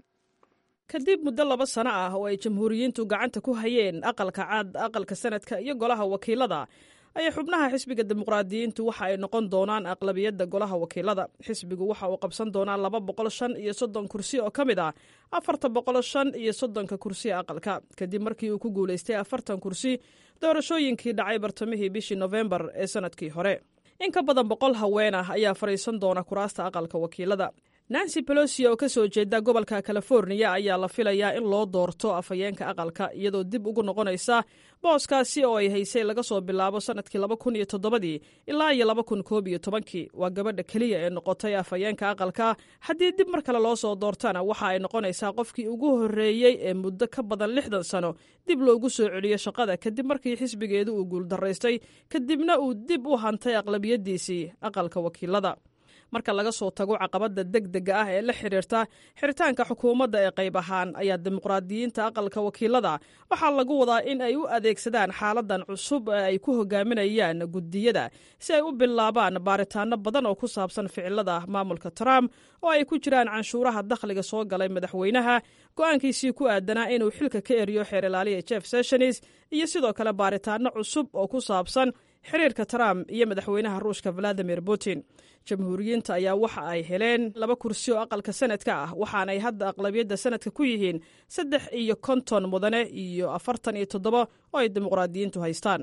kadib muddo laba sano ah oo ay jamhuuriyiintu gacanta ku hayeen aqalka cad aqalka sanadka iyo golaha wakiilada ayaa xubnaha xisbiga dimuqraadiyiintu waxa ay noqon doonaan aqlabiyadda golaha wakiilada xisbigu waxa uu qabsan doonaa laba boqol shan iyo soddon kursi oo ka mid ah afarta boqol shan iyo soddonka kursi aqalka kadib markii uu ku guulaystay afartan kursi doorashooyinkii dhacay bartamihii bishii nofembar ee sanadkii hore in ka badan boqol haween ah ayaa fadhiisan doona kuraasta aqalka wakiilada nancy pelosi oo ka soo jeeda gobolka californiya ayaa la filayaa in loo doorto afhayeenka aqalka iyadoo dib ugu noqonaysa booskaasi oo ay haysay laga soo bilaabo sanadkii laba kun iyo toddobadii ilaa iyo laba kun koob iyo tobankii waa gabadha keliya ee noqotay afhayeenka aqalka haddii dib mar kale loo soo doortana waxa ay noqonaysaa qofkii ugu horreeyey ee muddo ka badan lixdan sano dib loogu soo celiyo shaqada kadib markii xisbigeedu uu guuldaraystay kadibna uu dib u hantay aqlabiyadiisii aqalka wakiilada marka laga soo tago caqabadda deg dega ah ee la xidhiirta xiritaanka xukuumadda ee qayb ahaan ayaa dimuqraadiyiinta aqalka wakiilada waxaa lagu wadaa in ay u adeegsadaan xaaladan cusub ee ay ku hogaaminayaan guddiyada si ay u bilaabaan baaritaano badan oo ku saabsan ficilada maamulka trump oo ay ku jiraan canshuuraha dakhliga soo galay madaxweynaha go-aankiisii ku aadanaa inuu xilka ka eriyo xeer ilaaliya jeff sessions iyo sidoo kale baaritaano cusub oo ku saabsan xiriirka trump iyo madaxweynaha ruushka valadimir putin jamhuuriyiinta ayaa waxa ay heleen laba kursi oo aqalka sanadka ah waxaanay hadda aqlabiyadda sanadka ku yihiin saddex iyo konton mudane iyo afartan iyo toddoba oo ay dimuqraadiyiintu haystaan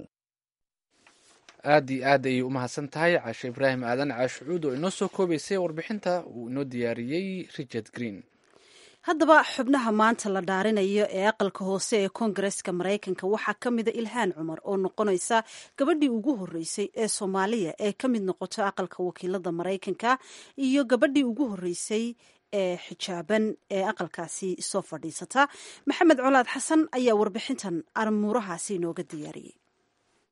aad iyo aad ayay u mahadsan tahay caashe ibraahim aadan caashucuud oo inoo soo koobaysay warbixinta uu inoo diyaariyey richard green haddaba xubnaha maanta la dhaarinayo ee aqalka hoose ee koongareska maraykanka waxaa ka mida ilhaan cumar oo noqonaysa gabadhii ugu horreysay ee soomaaliya ee ka mid noqoto aqalka wakiilada maraykanka iyo gabadhii ugu horreysay ee xijaaban ee aqalkaasi soo fadhiisata maxamed colaad xasan ayaa warbixintan armuurahaasi inooga diyaariyey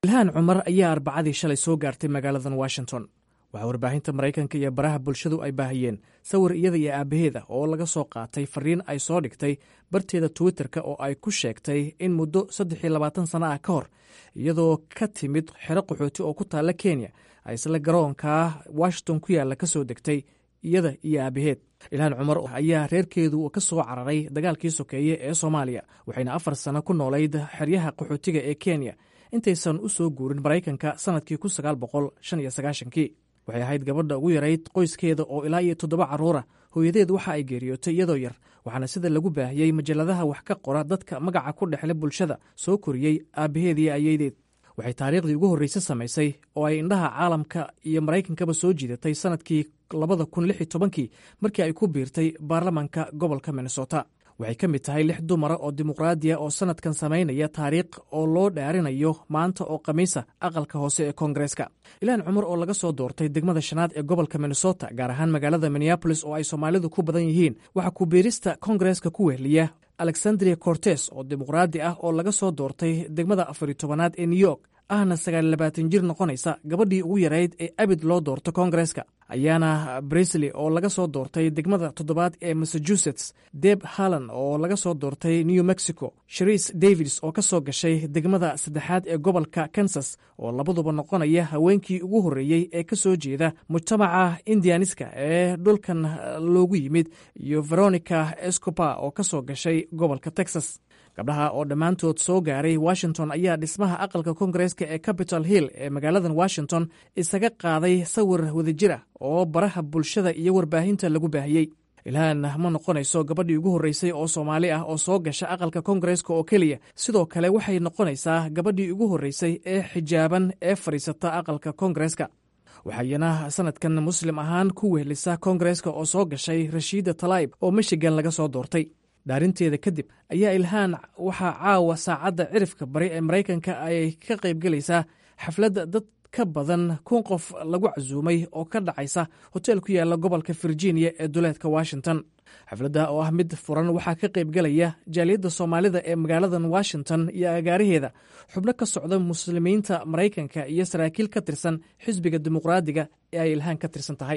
ilhaan cumar ayaa arbacadii shalay soo gaartay magaaladan washington waxaa warbaahinta maraykanka iyo baraha bulshadu ay baahiyeen sawir iyada iyo aabbaheeda oo laga soo qaatay fariin ay soo dhigtay barteeda twitterka oo ay ku sheegtay in muddo saddex iyo labaatan sana ah ka hor iyadoo ka timid xero qaxooti oo ku taalla kenya ay isla garoonka washington ku yaalla ka soo degtay iyada iyo aabaheed ilhaan cumar ayaa reerkeedu ka soo cararay dagaalkii sokeeye ee soomaaliya waxayna afar sano ku noolayd xeryaha qaxootiga ee kenya intaysan u soo guurin maraykanka sannadkii kun sagaal boqol shan iyo sagaashankii waxay ahayd gabadha ugu yarayd qoyskeeda oo ilaa iyo toddoba carruura hooyadeed waxa ay geeriyootay iyadoo yar waxaana sida lagu baahiyey majalladaha wax ka qora dadka magaca ku dhexle bulshada soo koriyey aabbaheed iyo ayeydeed waxay taariikhdii ugu horreysay samaysay oo ay indhaha caalamka iyo maraykankaba soo jiidatay sannadkii labada kun lix iyo tobankii markii ay ku biirtay baarlamanka gobolka minnesota waxay ka mid tahay lix dumara oo dimuqraadiya oo sannadkan samaynaya taariikh oo loo dhaarinayo maanta oo khamiisa aqalka hoose ee koongareeska ilaan cumar oo laga soo doortay degmada shanaad ee gobolka minnesota gaar ahaan magaalada minneabolis oo ay soomaalidu ku badan yihiin waxaa kubiirista koongareeska ku wehliya alexandria cortes oo dimuqraadi ah oo laga soo doortay degmada afariyo tobanaad ee new york ahna sagaal labaatan jir noqonaysa gabadhii ugu yarayd ee abid loo doorto koongareeska ayaana brisley oo laga soo doortay degmada toddobaad ee massachusetts deb hallan oo laga soo doortay new mexico shariis davids oo ka soo gashay degmada saddexaad ee gobolka kansas oo labaduba noqonaya haweenkii ugu horreeyey ee ka soo jeeda mujtamaca indianiska ee dhulkan loogu yimid iyo veronica escopa oo ka soo gashay gobolka texas gabdhaha oo dhammaantood soo gaaray washington ayaa dhismaha aqalka koongareeska ee capitol hill ee magaaladan washington isaga qaaday sawir wadajir ah oo baraha bulshada iyo warbaahinta lagu baahiyey ilhaan ma noqonayso gabadhii ugu horreysay oo soomaali ah oo soo gasha aqalka koongareeska oo keliya sidoo kale waxay noqonaysaa gabadhii ugu horreysay ee xijaaban ee fadhiisata aqalka koongareeska waxayna sanadkan muslim ahaan ku wehlisa koongareeska oo soo gashay rashiida talaib oo michigan laga soo doortay dhaarinteeda kadib ayaa ilhaan waxaa caawa saacadda cirifka bari ee maraykanka ay ka qaybgelaysaa xafladda dad ka badan kun qof lagu casuumay oo ka dhacaysa hoteel ku yaalla gobolka virginia ee duleedka washington xafladda oo ah mid furan waxaa ka qaybgelaya jaaliyadda soomaalida ee magaaladan washington iyo agaaraheeda xubno ka socda muslimiinta maraykanka iyo saraakiil ka tirsan xisbiga dimuqraadiga ee ay ilhaan ka tirsan tahay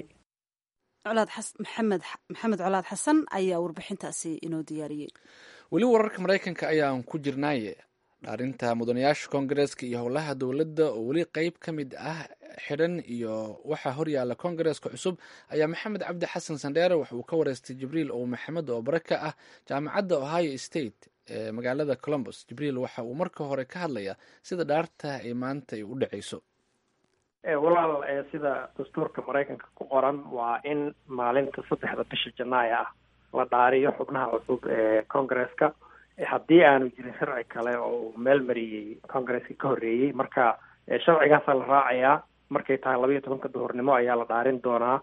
maxamed colaad xasan ayaa warbixintaasi inoo diyaariyey weli wararka maraykanka ayaan ku jirnaaye dhaarinta mudanayaasha koongareeska iyo howlaha dowladda oo weli qeyb ka mid ah xidhan iyo waxaa horyaala koongareeska cusub ayaa maxamed cabdi xasan sandheere wax uu ka wareystay jibriil oo maxamed oo bare ka ah jaamacadda ohio state ee magaalada colombus jibriil waxa uu marka hore ka hadlayaa sida dhaarta ay maanta ay u dhacayso walaal sida dastuurka maraykanka ku qoran waa in maalinta saddexda bisha janaaya ah la dhaariyo xubnaha cusub ee koongareeska haddii aanu jirin sharci kale oo uu meel mariyey koongareeska ka horreeyey marka sharcigaasaa la raacayaa markay tahay laba iyo tobanka duhurnimo ayaa la dhaarin doonaa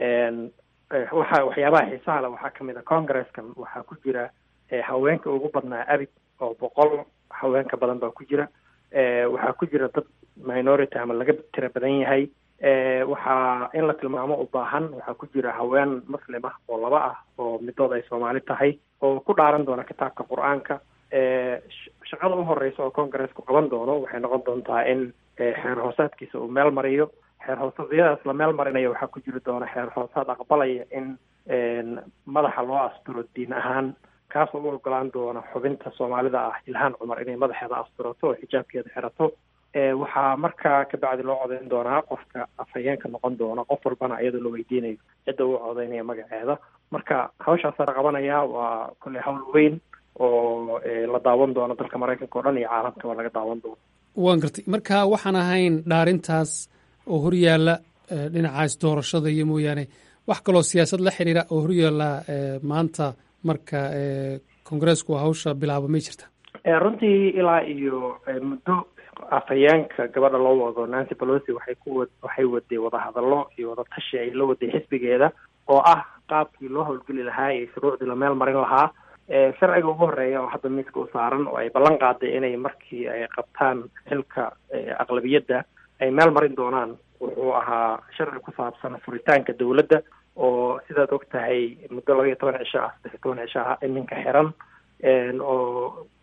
waxa waxyaabaha xiisaha le waxaa kamid a koongareeskan waxaa ku jira haweenka ugu badnaa abid oo boqol haweenka badan baa ku jira waxaa ku jira dad minority ama laga tira badan yahay waxaa in la tilmaamo u baahan waxaa ku jira haween muslim ah oo laba ah oo midood ay soomaali tahay oo ku dhaaran doona kitaabka qur-aanka shaqada u horeysa oo koongareesku qaban doono waxay noqon doontaa in xeer hoosaadkiisa uu meel mariyo xeer hoosadyadaas la meel marinayo waxaa ku jiri doona xeer hoosaad aqbalaya in madaxa loo asturo diin ahaan kaasoo u ogolaan doona xubinta soomaalida ah ilhaan cumar inay madaxeeda asturato oo xijaabkeeda xirato waxaa markaa kabacdi loo codeyn doonaa qofka afhayeenka noqon doona qof walbana iyadoo la weydiinayo cidda uu codeynaya magaceeda marka hawshaasa la qabanaya waa kolley hawl weyn oo la daawan doono dalka maraykanka o dhan iyo caalamka waa laga daawan doono waan gartay marka waxaan ahayn dhaarintaas oo horyaalla dhinacaas doorashada iyo mooyaane wax kaloo siyaasad la xiriira oo horyaalla maanta marka koongareesku hawsha bilaabo may jirta runtii ilaa iyo muddo afhayeenka gabadha loo wado nancy pelosi waxay ku waxay waday wadahadallo iyo wadatashi ay la waday xisbigeeda oo ah qaabkii loo howlgeli lahaa iyo shuruucdii la meel marin lahaa sharciga ugu horeeya oo hadda miiska u saaran oo ay ballan qaaday inay markii ay qabtaan xilka aqlabiyadda ay meel marin doonaan wuxuu ahaa sharci ku saabsan furitaanka dowladda oo sidaad og tahay muddo laba iyo toban cisho ah saddex iyo toban cisho ah iminka xiran oo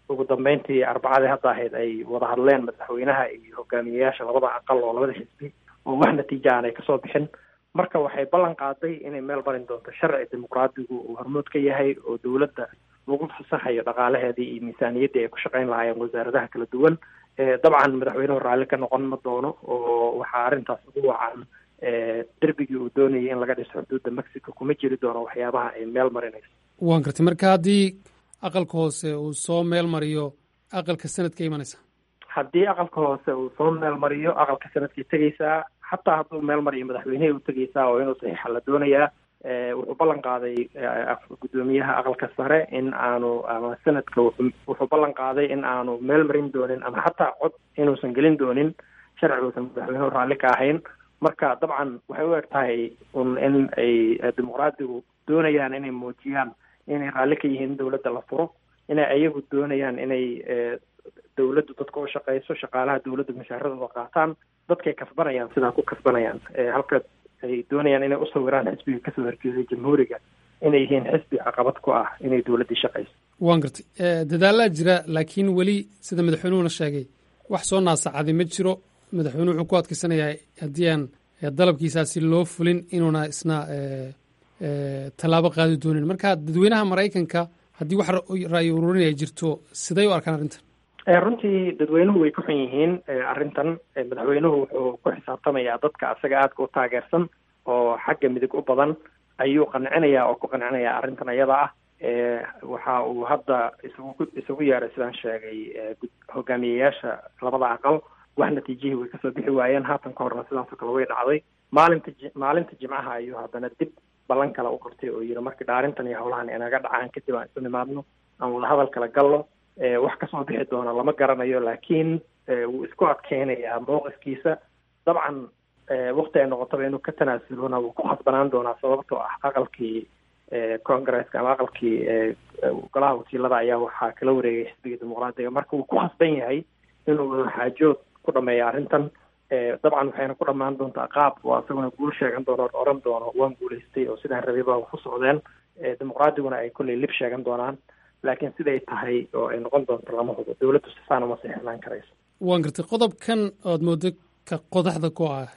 ugu dambeyntii arbacadii hadda ahayd ay wada hadleen madaxweynaha iyo hogaamiyeyaasha labada aqal oo labada xisbi oo wax natiija aan ay kasoo bixin marka waxay ballan qaaday inay meel marin doonto sharci dimuqraadigu uu hormood ka yahay oo dowladda lagu fasaxayo dhaqaalaheedii iyo miisaaniyaddii ay ku shaqayn lahaayeen wasaaradaha kala duwan dabcan madaxweynuhu raalli ka noqon ma doono oo waxaa arrintaas ugu wacan derbigii uu doonayay in laga dhiso xuduudda mexico kuma jiri doono waxyaabaha ay meel marinayso waan gartay marka haddii aqalka hoose uu soo meel mariyo aqalka sanadka imanaysa haddii aqalka hoose uu soo meel mariyo aqalka sanadkay tegeysaa xataa hadduu meel mariyo madaxweynehii u tegeysaa oo inuu saxiixa la doonayaa wuxuu ballan qaaday guddoomiyaha aqalka sare in aanu ama sanadka wuxuu ballan qaaday in aanu meel marin doonin ama xataa cod inuusan gelin doonin sharci uusan madaxweynuhu raalli ka ahayn marka dabcan waxay u eg tahay un in ay dimuqraadigu doonayaan inay muujiyaan inay raalli ka yihiin dowladda la furo inay ayagu doonayaan inay dowladdu dadka u shaqeyso shaqaalaha dowladdu mashaaradooda qaataan dadkay kasbanayaan sidaa ku kasbanayaan halka ay doonayaan inay usawiraan xisbiga kasoo horjeeday jamhuuriga inay yihiin xisbi caqabad ku ah inay dowladdii shaqeyso waan gartay dadaalaa jira laakiin weli sida madaxweynuhuna sheegay wax soo naasacaday ma jiro madaxweynuhu wuxuu ku adkeysanayaa haddii aan dalabkiisaasi loo fulin inuuna isna tallaabo qaadi doonin marka dadweynaha maraykanka haddii wax ra'yi ururin ay jirto siday u arkaan arrintan runtii dadweynuhu way ku xun yihiin arrintan madaxweynuhu wuxuu ku xisaabtamayaa dadka asaga aadka u taageersan oo xagga midig u badan ayuu qancinayaa oo ku qancinayaa arrintan iyada ah waxa uu hadda isugu isugu yeeray sidaan sheegay hogaamiyeyaasha labada aqal wax natiijihii way kasoo bixi waayeen haatan ka horna sidaasoo kale way dhacday maalinta maalinta jimcaha ayuu haddana dib ballan kale u qabtay oo yidhi markii dhaarintan iyo howlahan inaga dhacaan kadib aan isu nimaadno aan wadahadal kala galno wax kasoo bixi doona lama garanayo laakiin wuu isku adkeynayaa mowqifkiisa dabcan wakti ay noqotaba inuu ka tanaasulona wuu ku khasbanaan doonaa sababtoo ah aqalkii congresska ama aqalkii golaha wakiilada ayaa waxaa kala wareegay xisbiga dimuqraadiga marka wuu ku khasban yahay inuu xaajood ku dhameeya arrintan dabcan waxayna ku dhamaan doontaa qaab oo isaguna guul sheegan doono o oran doono waan guulaystay oo sidaan rabay baa ku socdeen dimuqraadiguna ay kolley lib sheegan doonaan laakiin siday tahay oo ay noqon doonto lama hubo dowladdu sifaan uma seexnaan karayso waan gartay qodobkan ood moodo ka qodaxda ku ah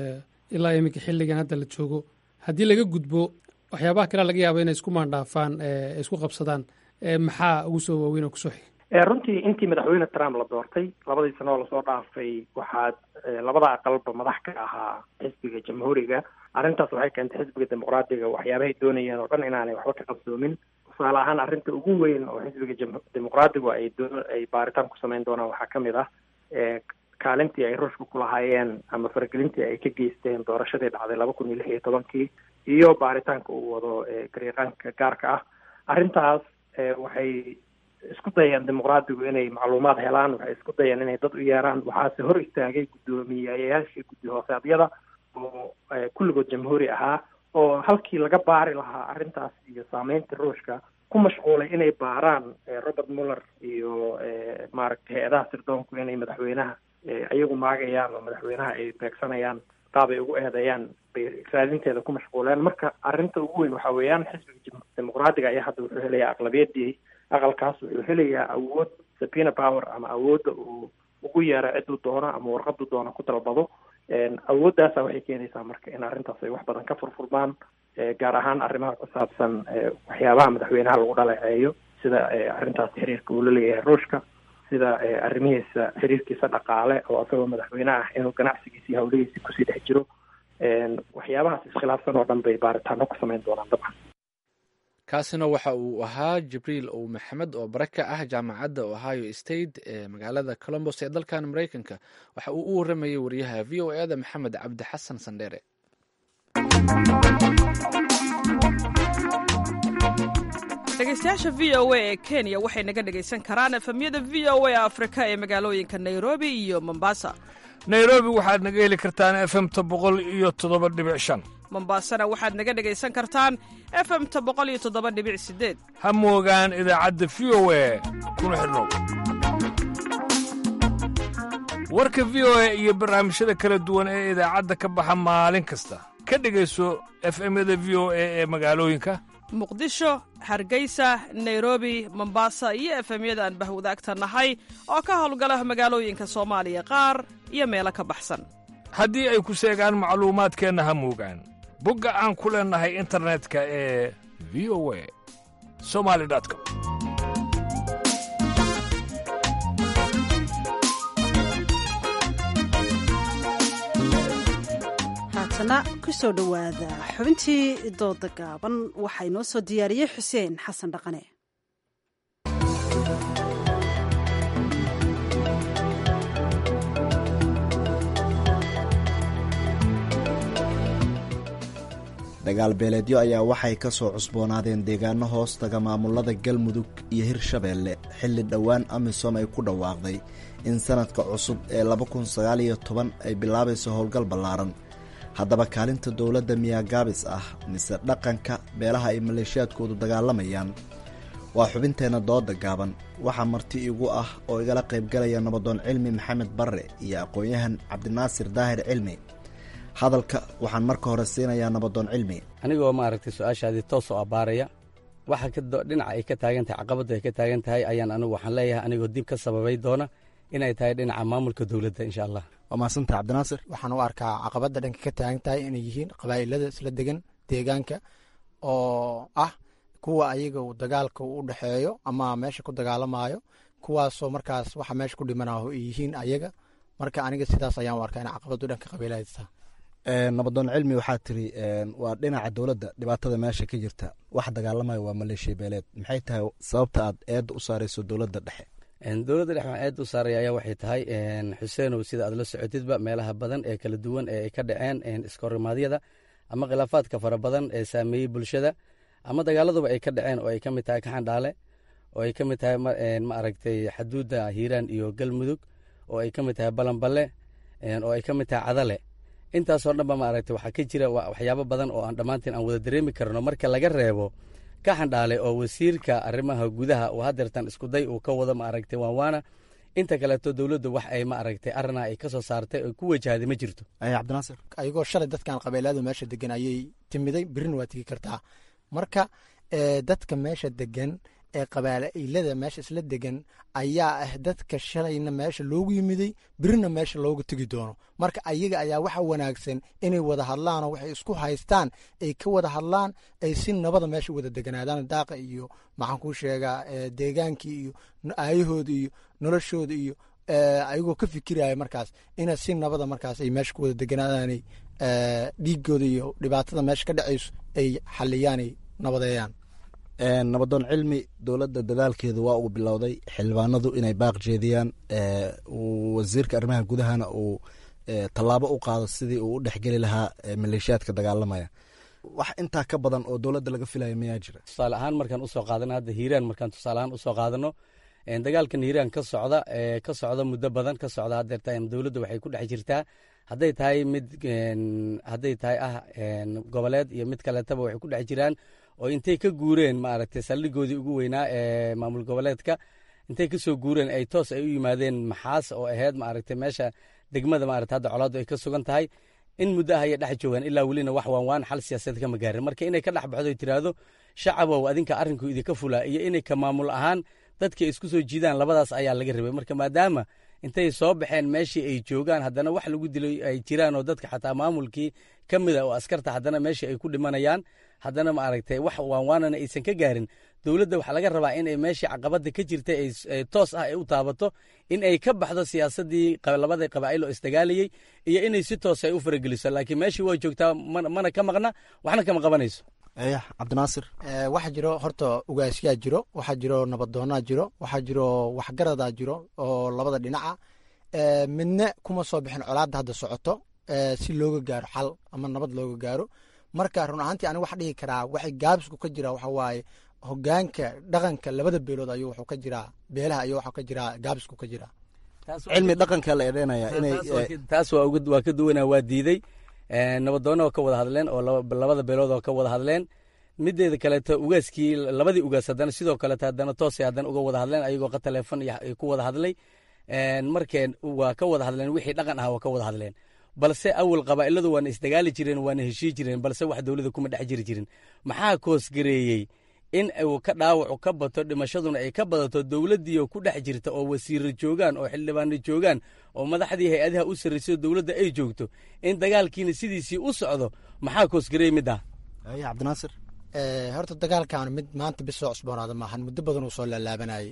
ilaa iminka xilligan hadda la joogo haddii laga gudbo waxyaabaha kale laga yaaba inay isku maandhaafaan isku qabsadaan maxaa ugu soo waaweyn oo kusoo xigay runtii intii madaxweyne trump la doortay labadii sano oo lasoo dhaafay waxaa labada aqalba madax ka ahaa xisbiga jamhuuriga arrintaas waxay keentay xisbiga dimuqraadiga waxyaabahay doonayeen oo dhan inaanay waxba ka qabsoomin tusaale ahaan arrinta ugu weyn oo xisbiga dimuqraadigu ay doo ay baaritaan ku samayn doonaan waxaa ka mid ah kaalintii ay ruushka ku lahaayeen ama faragelintii ay ka geysteen doorashadii dhacday laba kun iyo lix iyo tobankii iyo baaritaanka uu wado gariiqaanka gaarka ah arrintaas waxay isku dayeen dimuqraadigu inay macluumaad helaan waxay isku dayeen inay dad u yeeraan waxaase hor istaagay guddoomiyayaashii guddi hoosaadyada oo kulligood jamhuuri ahaa oo halkii laga baari lahaa arrintaas iyo saameynta ruushka ku mashquulay inay baaraan robert muller iyo maaragtay hay-adaha sirdoonku inay madaxweynaha iyagu maagayaan oo madaxweynaha ay beegsanayaan qaab ay ugu eedeeyaan bay raadinteeda ku mashquuleen marka arrinta ugu weyn waxa weeyaan xisbiga dimuqraadiga ayaa hadda wuxuu helayaa aqlabiyadii aqalkaas wuxuu helayaa awood sabina power ama awoodda uu ugu yeero ciduu doono ama warqaduu doono ku dalbado awooddaasa waxay keenaysaa marka in arrintaas ay wax badan ka furfurmaan gaar ahaan arrimaha ku saabsan waxyaabaha madaxweynaha lagu dhaleeceeyo sida arrintaas xiriirka uu la leeyahay ruushka sida arrimihiisa xiriirkiisa dhaqaale oo isagoo madaxweyne ah inuu ganacsigiisa iyo hawlihiisa kusii dhex jiro waxyaabahaas iskhilaafsan oo dhan bay baaritaano ku samayn doonaan dabcan kaasina waxa uu ahaa jibriil ow maxamed oo bare ka ah jaamacadda ohio state ee magaalada colombos ee dalkan maraykanka waxa uu u waramayay wariyaha v o eda maxamed cabdi xasan sandheere dhegeystayaasha v o a ee kenya waxay naga dhegaysan karaan efemyada v o a afrika ee magaalooyinka nairobi iyo mombasa nairobi waxaad naga heli kartaan efemta boqol iyo toddoba dhibic shan mombasana waxaad naga dhegaysan kartaan efemta boqol iyo toddoba dhibic sideed ha moogaan idaacadda v o a kuna xidhnow warka v o a iyo barnaamijyada kala duwan ee idaacadda ka baxa maalin kasta ka dhegayso efemyada v o a ee magaalooyinka muqdisho hargeysa nairobi mombasa iyo efemyada aan bahwadaagta nahay oo ka howlgala magaalooyinka soomaaliya qaar iyo meelo ka baxsan haddii ay ku seegaan macluumaadkeenna ha muugaan bogga aan ku leennahay internetka ee v o a somali com haatana ku soo dhowaada xubintii dooda gaaban waxaa inoo soo diyaariyey xuseen xasan dhaqane dagaal beeleedyo ayaa waxay ka soo cusboonaadeen deegaano hoostaga maamulada galmudug iyo hirshabeelle xilli dhowaan amisom ay ku dhawaaqday in sanadka cusub ee laba kun sagaal iyo toban ay bilaabayso howlgal ballaaran haddaba kaalinta dowladda miyaa gaabis ah mise dhaqanka beelaha ay maleeshiyaadkoodu dagaalamayaan waa xubinteenna dooda gaaban waxaa marti igu ah oo igala qaybgalaya nabadoon cilmi maxamed barre iyo aqoon-yahan cabdinaasir daahir cilmi hadalka waxaan marka hore siinayaa nabadoon cilmi anigoo maaragtay su-aashaadii toos oo abbaaraya waxa dhinaca ay ka taagan tahay caqabadda ay ka taagan tahay ayaan anigu waxaan leeyahay anigoo dib ka sababay doona inay tahay dhinaca maamulka dowladda insha allah waa mahadsantaha cabdinaasir waxaan u arkaa caqabadda dhanka ka taagan tahay inay yihiin qabaa'ilada isla degan deegaanka oo ah kuwa ayaga uu dagaalka u dhexeeyo ama meesha ku dagaalamaayo kuwaasoo markaas waxa meesha ku dhimanaho ay yihiin ayaga marka aniga sidaas ayaan u arkaa in caqabaddu dhanka qabiilahaysta nabadoon cilmi waxaa tiri waa dhinaca dowladda dhibaatada meesha ka jirta wax dagaalamaya waa maleeshiya beeleed maxay tahay sababta aad eedda u saarayso dowladda dhexe dowladda dhexe waxaan eedda u saaraya ayaa waxay tahay xuseenow sida aad la socotidba meelaha badan ee kala duwan ee ay ka dhaceen iskorimaadyada ama khilaafaadka fara badan ee saameeyey bulshada ama dagaaladuba ay ka dhaceen oo ay ka mid tahay kaxandhaale oo ay ka mid tahay ma aragtay xaduudda hiiraan iyo galmudug oo ay ka mid tahay balanballe oo ay ka mid tahay cadale intaasoo dhanba maaragtay waxaa ka jira waxyaabo badan oo aan dhammaantiin aan wada dareemi karno marka laga reebo ka xandhaale oo wasiirka arrimaha gudaha uu hadeertan iskuday uu ka wado maaragtay waanwaana inta kaleeto dowladdu wax ay maaragtay arrinaa ay ka soo saartay oo ku wajahday ma jirto cabdinaasir ayagoo shalay dadkan qabeeladu meesha degan ayay timiday birina waa tegi kartaa marka dadka meesha degan ee qabaa'ilada meesha isla degan ayaa ah dadka shalayna meesha loogu yimiday birina meesha loogu tegi doono marka ayaga ayaa waxa wanaagsan inay wada hadlaanoo waxay isku haystaan ay ka wada hadlaan ay si nabada meesha wada deganaadaan daaqa iyo maxaan kuu sheegaa deegaankii iyo aayahooda iyo noloshooda iyo ayagoo ka fikiraya markaas ina si nabada markaas ay meesha ku wada deganaadaanay dhiigooda iyo dhibaatada meesha ka dhacayso ay xaliyaanay nabadeeyaan nabadoon cilmi dowladda dadaalkeedu waa uu bilowday xildhibaanadu inay baaq jeediyaan wasiirka arrimaha gudahana uu tallaabo u qaado sidii uu u dhexgeli lahaa maleeshiyaadka dagaalamaya wax intaa ka badan oo dowladda laga filaya mayaa jira tusaale ahaan markaan usoo qaadano hadda hiiraan markaan tusaale ahaan usoo qaadano dagaalkan hiiraan ka socda ka socda muddo badan ka socda hadeerta dowladda waxay ku dhex jirtaa hadday tahay mid hadday tahay ah goboleed iyo mid kaleetaba waxay ku dhex jiraan oo intay ka guureen maaragtay saldhigoodii ugu weynaa ee maamul goboleedka intay ka soo guureen ay toos ay u yimaadeen maxaas oo ahayd maaragtay meesha degmada maaragtay hadda colaaddu ay ka sugan tahay in muddo ah ayay dhex joogaan ilaa welina wax waan waan xal siyaasadeed kama gaarin marka inay ka dhex baxdo tiraahdo shacabow adinka arrinku idinka fulaa iyo inay ka maamul ahaan dadka isku soo jiidaan labadaas ayaa laga rabay marka maadaama intay soo baxeen meeshii ay joogaan haddana wax lagu dilay ay jiraan oo dadka xataa maamulkii ka mida oo askarta haddana meeshii ay ku dhimanayaan haddana maaragtay wax waanwaanana aysan ka gaarin dowladda waxaa laga rabaa inay meeshii caqabada ka jirta toos ah ay u taabato in ay ka baxdo siyaasadii labada qabaa'il oo isdagaalayey iyo inay si toos ay u farageliso laakiin meeshii waa joogtaa mana ka maqna waxna kama qabanayso cabdinaasir waxaa jiro horta ugaasyaa jiro waxaa jiro nabadoonaa jiro waxaa jiro waxgaradaa jiro oo labada dhinaca midna kuma soo bixin colaadda hadda socoto si looga gaaro xal ama nabad looga gaaro marka run ahaantii aniga waxa dhihi karaa waxay gaabisku ka jira waxa waaye hogaanka dhaqanka labada beelood ayuu wuxuu ka jiraa beelaha ayuu waxuu ka jiraa gaabisku ka jiraa cilmi dhaqanka la eedeynaya inay taas waa ka duwanaa waa diiday nabadoonna oo ka wada hadleen oo labada beelood oo ka wada hadleen mideeda kaleeto ugaaskii labadii ugaas haddana sidoo kaleeto haddana toosay haddana uga wada hadleen ayagoo ka taleefon ku wada hadlay markeen waa ka wada hadleen wixii dhaqan ah waa ka wada hadleen balse awal qabaa'iladu waana isdagaali jireen waana heshii jireen balse wax dowladda kuma dhex jiri jirin maxaa koosgareeyey in uu ka dhaawacu ka bato dhimashaduna ay ka badato dowladdiioo ku dhex jirta oo wasiiro joogaan oo xildhibaano joogaan oo madaxdii hay-adaha u sarraysay oo dowladda ay joogto in dagaalkiina sidiisii u socdo maxaa koosgareeyey middaa cabdinaasir horta dagaalkan mid maanta bis soo cusboonaada maahan muddo badan uu soo laalaabanayay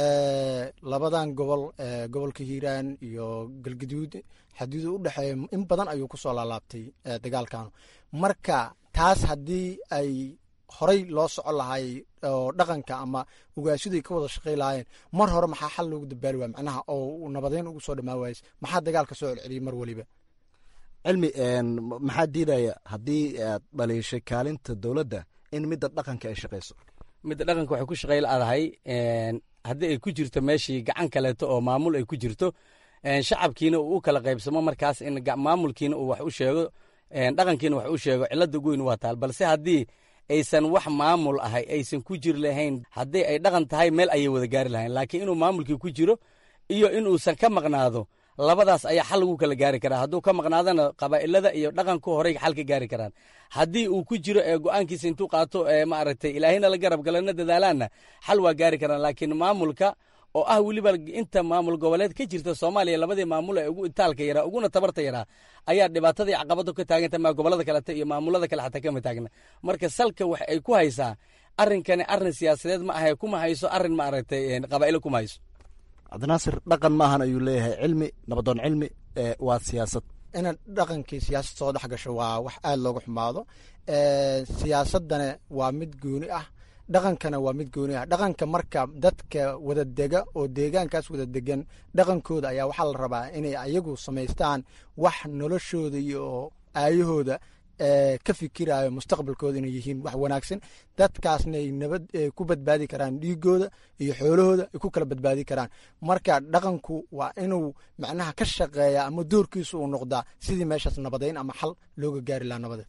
labadan gobol gobolka hiiraan iyo galgaduud xaduuda u dhexeeya in badan ayuu kusoo laalaabtay dagaalkan marka taas haddii ay horey loo socon lahay oo dhaqanka ama ugaashiday ka wada shaqey lahaayeen mar hore maxaa xal loogu dabaali waaya macnaha oo nabadeyn ugu soo dhamaan waayes maxaa dagaalka soo celceliyay mar weliba cilmi maxaa diidaya haddii aad dhaliishay kaalinta dowladda in midda dhaqanka ay shaqayso midda dhaqanka waxay ku shaqey laadahay haddii ay ku jirto meeshii gacan kaleeto oo maamul ay ku jirto shacabkiina uu u kala qaybsamo markaas in maamulkiina uu wax u sheego dhaqankiina wax u sheego cilada goyn waa taal balse haddii aysan wax maamul ahay aysan ku jiri lahayn haddii ay dhaqan tahay meel ayay wada gaari lahayn laakiin inuu maamulkii ku jiro iyo inuusan ka maqnaado labadaas ayaa xal lagu kala gaari karaa hadduu ka maqnaadana qabaa'ilada iyo dhaqanku horey xal ka gaari karaan haddii uu ku jiro ee go'aankiisa intuu qaato ee maaragtay ilaahina la garab galana dadaalaanna xal waa gaari karaan laakiin maamulka oo ah weliba inta maamul goboleed ka jirta soomaaliya labadii maamul ee ugu itaalka yaraa uguna tabarta yaraa ayaa dhibaatadii caqabadu ka taaganta maa gobolada kalete iyo maamulada kale xataa kama taagna marka salka wax ay ku haysaa arrinkani arrin siyaasadeed ma ahe kuma hayso arrin maaragtay qabaa'ilo kuma hayso cabdinaasir dhaqan maahan ayuu leeyahay cilmi nabadoon cilmi waa siyaasad ina dhaqankii siyaasad soo dhex gasho waa wax aada looga xumaado siyaasadana waa mid gooni ah dhaqankana waa mid gooni ah dhaqanka marka dadka wada dega oo deegaankaas wada degan dhaqankooda ayaa waxaa la rabaa inay ayagu samaystaan wax noloshooda iyo aayahooda ka fikirayo mustaqbalkooda inay yihiin wax wanaagsan dadkaasna ay nabad ku badbaadi karaan dhiigooda iyo xoolahooda ay ku kala badbaadi karaan marka dhaqanku waa inuu macnaha ka shaqeeya ama doorkiisu uu noqdaa sidii meeshaas nabadeyn ama xal looga gaari lahaa nabadeed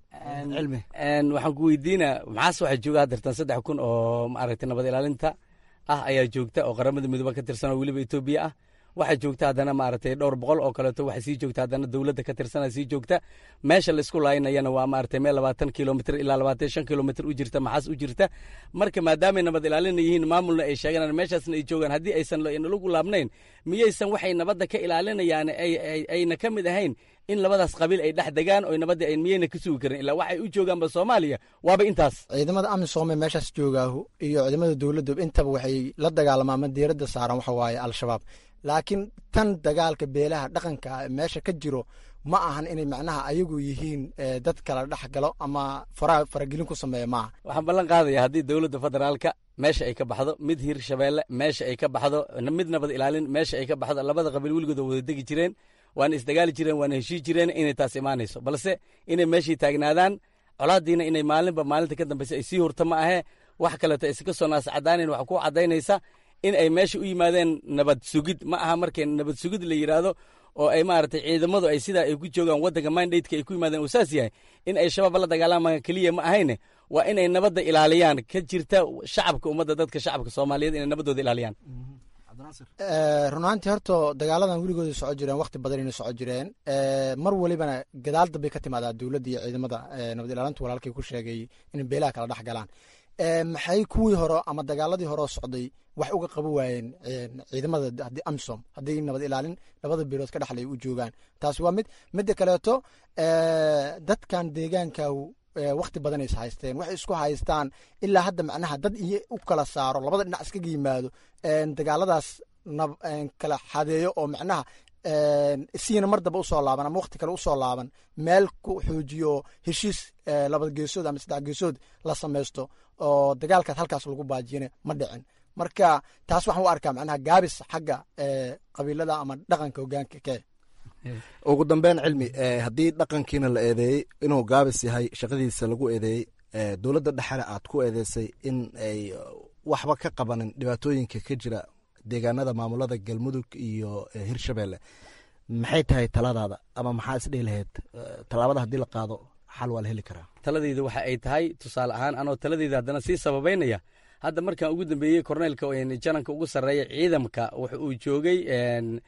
waxaan ku weydiinaa maxaase waxaa jooga hadeertan saddex kun oo maaragtay nabad ilaalinta ah ayaa joogta oo qaramada midooba ka tirsan oo weliba etoobiya ah waxaa joogta haddana maaragtay dhowr boqol oo kaleeto waxaa sii joogta haddana dowladda ka tirsana sii joogta meesha laysku laaynayana waa maaragtay meel labaatan kilomitr ilaa labaatan shan kilomitr u jirta maxaas u jirta marka maadaamay nabad ilaalina yihiin maamulna ay sheeganaan meeshaasna ay joogaan haddii aysan lagu laabnayn miyaysan waxay nabadda ka ilaalinayaan ayna ka mid ahayn in labadaas qabiil ay dhex degaan oo nabadda ay miyayna ka sugi karin ilaa waxay u joogaanba soomaaliya waaba intaas ciidamada amisoome meeshaas joogaahu iyo ciidamada dowladda intaba waxay la dagaalamaan ama diiradda saaran waxa waaye al-shabaab laakiin tan dagaalka beelaha dhaqanka meesha ka jiro ma ahan inay macnaha ayagu yihiin dad kala dhex galo ama faragelin ku sameeya maaha waxaan ballan qaadaya haddii dowladda federaalka meesha ay ka baxdo mid hir shabeelle meesha ay ka baxdo mid nabad ilaalin meesha ay ka baxdo labada qabiil weligooda wada degi jireen waana isdagaali jireen waana heshii jireen inay taas imaanayso balse inay meeshii taagnaadaan colaadiina inay maalinba maalinta ka dambeysa ay sii hurta ma ahe wax kaleeto iska soo naascadaanayn waxa ku cadaynaysa in ay meesha u yimaadeen nabad sugid ma aha markay nabad sugid la yidhaahdo oo ay maaragtay ciidamadu ay sidaa ay ku joogaan waddanka mandateka ay ku yimaadeen uu saas yahay in ay shabaab la dagaalamaan keliya ma ahayne waa inay nabadda ilaaliyaan ka jirta shacabka ummadda dadka shacabka soomaaliyeed inay nabaddooda ilaaliyaan runaantii horta dagaaladan weligooda soco jireen wakti badan inay soco jireen mar welibana gadaal dambay ka timaadaa dowladda iyo ciidamada nabad ilaalinta walaalkay ku sheegay inay beelaha kala dhex galaan maxay kuwii hore ama dagaaladii hore socday wax uga qaban waayeen ciidamada haddii amisom haddii nabad ilaalin labada beelood ka dhexlay u joogaan taasi waa mid midda kaleeto dadkan deegaanka wakti badan is haysteen waxay isku haystaan ilaa hadda macnaha dad iyo u kala saaro labada dhinac iskaga yimaado dagaaladaas kala xadeeyo oo macnaha siina mar damba usoo laaban ama wakti kale usoo laaban meel ku xoojiyo heshiis laba geesood ama saddex geesood la samaysto oo dagaalkaas halkaas lagu baajiyana ma dhicin marka taas waxaan u arkaa macnaha gaabis xagga qabiilada ama dhaqanka hogaanka ke ugu dambeyn cilmi haddii dhaqankiina la eedeeyey inuu gaabis yahay shaqadiisa lagu eedeeyey dowladda dhexena aad ku eedeysay in ay waxba ka qabanin dhibaatooyinka ka jira deegaanada maamulada galmudug iyo hirshabelle maxay tahay taladaada ama maxaa isdhihi lahayd tallaabada haddii la qaado xal waa la heli karaa taladeyda waxa ay tahay tusaale ahaan anoo taladeyda haddana sii sababeynaya hadda markaan ugu dambeeyey korneylka jananka ugu sarreeya ciidamka wuxa uu joogay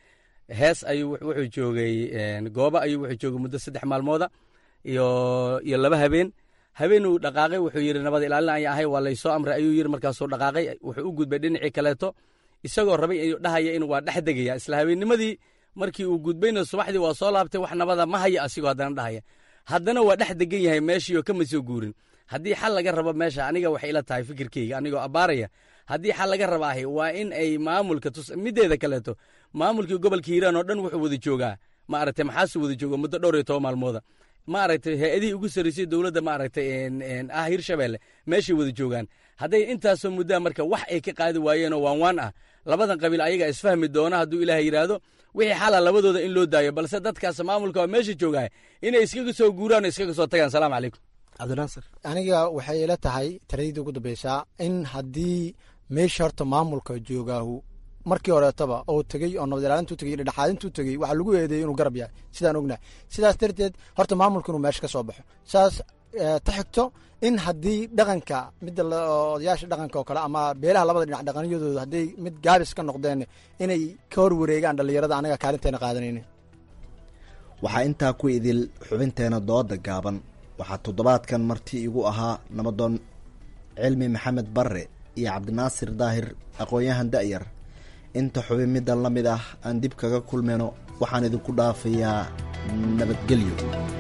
hees ayuu wuxuu joogay gooba ayuu wuxuu joogay muddo saddex maalmooda iyo iyo laba habeen habeen uu dhaqaaqay wuxuu yidhi nabad ilaalin aya ahay waa laysoo amray ayuu yidhi markaasuu dhaqaaqay wuxuu u gudbay dhinacii kaleeto isagoo rabay inuu dhahaya in waa dhex degaya isla habeennimadii markii uu gudbayna subaxdii waa soo laabtay wax nabada ma haya asigoo haddana dhahaya haddana waa dhex degan yahay meeshii oo kama soo guurin haddii xal laga rabo meesha aniga waxay ila tahay fikirkeyga anigoo abbaaraya haddii xal laga raba ahi waa in ay maamulka mideeda kaleeto maamulkii gobolka hiiraan oo dhan wuxuu wada joogaa maaragtay maxaasuu wada jooga muddo dhowr iyo toban maalmooda maaragtay hay-adihii ugu sarreysay dowladda maaragtay ah hirshabeelle meeshay wada joogaan hadday intaasoo muddaa marka wax ay ka qaadi waayeenoo waan waan ah labadan qabiil ayaga isfahmi doona hadduu ilaahay yidhaahdo wixii xala labadooda in loo daayo balse dadkaas maamulka waa meesha joogaa inay iskaga soo guuraan oo iskaga soo tagaan salaamu calaykum cabdinaasir aniga waxay ila tahay taradii ugu dambeysaa in haddii meesha horta maamulka joogaahu markii horeetaba oo tegey oo nabad ilaalintuu tegey dhexaadintuu tegey waxaa lagu eedeeyey inuu garab yahay sidaan ognahay sidaas darteed horta maamulka inuu meesha ka soo baxo saas ta xigto in haddii dhaqanka midda odayaasha dhaqanka oo kale ama beelaha labada dhinac dhaqanyadooda hadday mid gaabis ka noqdeen inay ka hor wareegaan dhallinyarada anaga kaalinteena qaadanayna waxaa intaa ku idil xubinteena dooda gaaban waxaa toddobaadkan marti igu ahaa nabadoon cilmi maxamed barre iyo cabdinaasir daahir aqoon-yahan da'yar inta xubin middan la mid ah aan dib kaga kulmayno waxaan idinku dhaafayaa nabadgelyo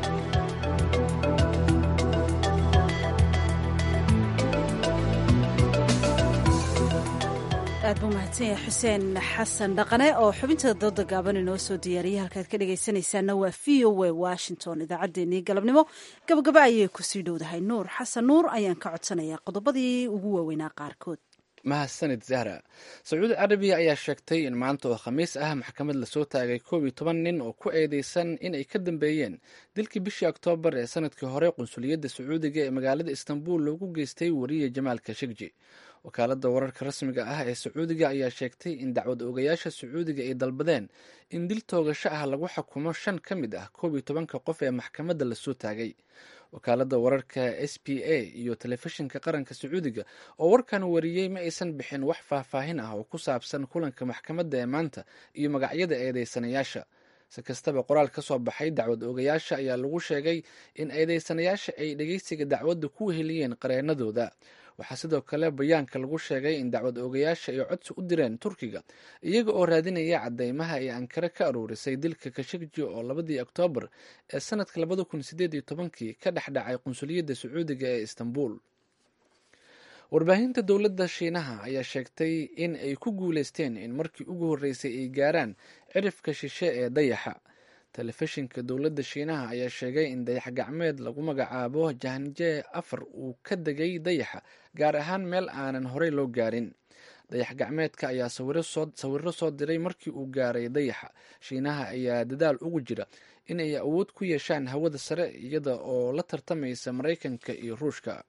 aad buu mahadsan yahay xuseen xasan dhaqane oo xubinta dooda gaaban inoo soo diyaariyay halkaad ka dhegaysanaysaana waa v o a washington idaacaddeenii galabnimo gabagaba ayay kusii dhowdahay nuur xasan nuur ayaan ka codsanayaa qodobadii ugu waaweynaa qaarkood mahadsanid zahra sacuudi carabiya ayaa sheegtay in maanta oo khamiis ah maxkamad lasoo taagay koob iyo toban nin oo ku eedeysan inay ka dambeeyeen dilkii bishii oktoobar ee sanadkii hore qunsuliyadda sacuudiga ee magaalada istanbul loogu geystay wariye jamaal kashegji wakaaladda wararka rasmiga ah ee sacuudiga ayaa sheegtay in dacwad oogayaasha sacuudiga ay dalbadeen in dil toogasho ah lagu xukumo shan ka mid ah koob iyo tobanka qof ee maxkamadda lasoo taagay wakaaladda wararka s p a iyo telefishinka qaranka sacuudiga oo warkan wariyey ma aysan bixin wax faahfaahin ah oo ku saabsan kulanka maxkamadda ee maanta iyo magacyada eedeysanayaasha si kastaba qoraal ka soo baxay dacwad oogayaasha ayaa lagu sheegay in eedeysanayaasha ay dhegeysiga dacwadda ku weheliyeen qareenadooda waxaa sidoo kale bayaanka lagu sheegay in dacwad oogayaasha ay codsi u direen turkiga iyaga oo raadinaya cadeymaha ay ankare ka aruurisay dilka kashegji oo labadii oktoobar ee sanadka labada kun sideed iyo tobankii ka dhex dhacay qunsuliyadda sacuudiga ee istanbul warbaahinta dowladda shiinaha ayaa sheegtay in ay ku guuleysteen in markii ugu horreysay ay gaaraan cirifka shishe ee dayaxa telefishinka dowladda shiinaha ayaa sheegay in dayax gacmeed lagu magacaabo jahanje afar uu ka degay dayaxa gaar ahaan meel aanan horey loo gaarin dayax gacmeedka ayaa sawiro soo diray markii uu gaaray dayaxa shiinaha ayaa dadaal ugu jira in ay awood ku yeeshaan hawada sare iyada oo la tartamaysa maraykanka iyo ruushka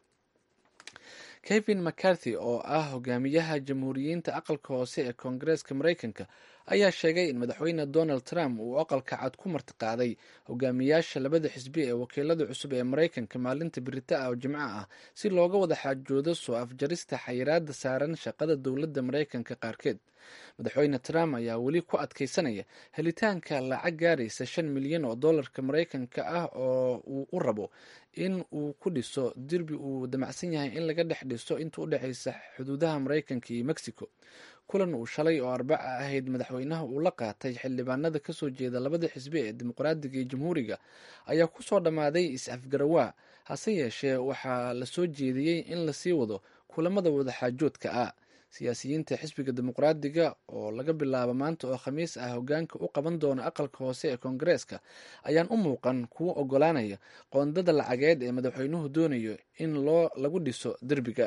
kevin mccarthy oo ah hogaamiyaha jamhuuriyiinta aqalka hoose ee koongareeska maraykanka ayaa sheegay in madaxweyne donald trump uu aqalka cad ku martiqaaday hogaamiyaasha labada xisbi ee wakiilada cusub ee maraykanka maalinta birita ah oo jimco ah si looga wada xaajoodo soo afjarista xayiraada saaran shaqada dowladda maraykanka qaarkeed madaxweyne trump ayaa weli ku adkeysanaya helitaanka lacag gaaraysa shan milyan oo dollarka maraykanka ah oo uu u rabo in uu ku dhiso dirbi uu damacsan yahay in laga dhex dhiso inta u dhexeysa xuduudaha maraykanka iyo mexico kulan uu shalay oo arbaca ahayd madaxweynaha uu la qaatay xildhibaanada kasoo jeeda labada xisbi ee dimuqraadiga iyo jamhuuriga ayaa kusoo dhammaaday is-afgarawaa hase yeeshee waxaa lasoo jeediyey in lasii wado kulamada wadaxaajoodka ah siyaasiyiinta xisbiga dimuqraadiga oo laga bilaabo maanta oo khamiis ah hogaanka u qaban doona aqalka hoose ee koongareeska ayaan u muuqan kuwo ogolaanaya qoondada lacageed ee madaxweynuhu doonayo in loo lagu dhiso derbiga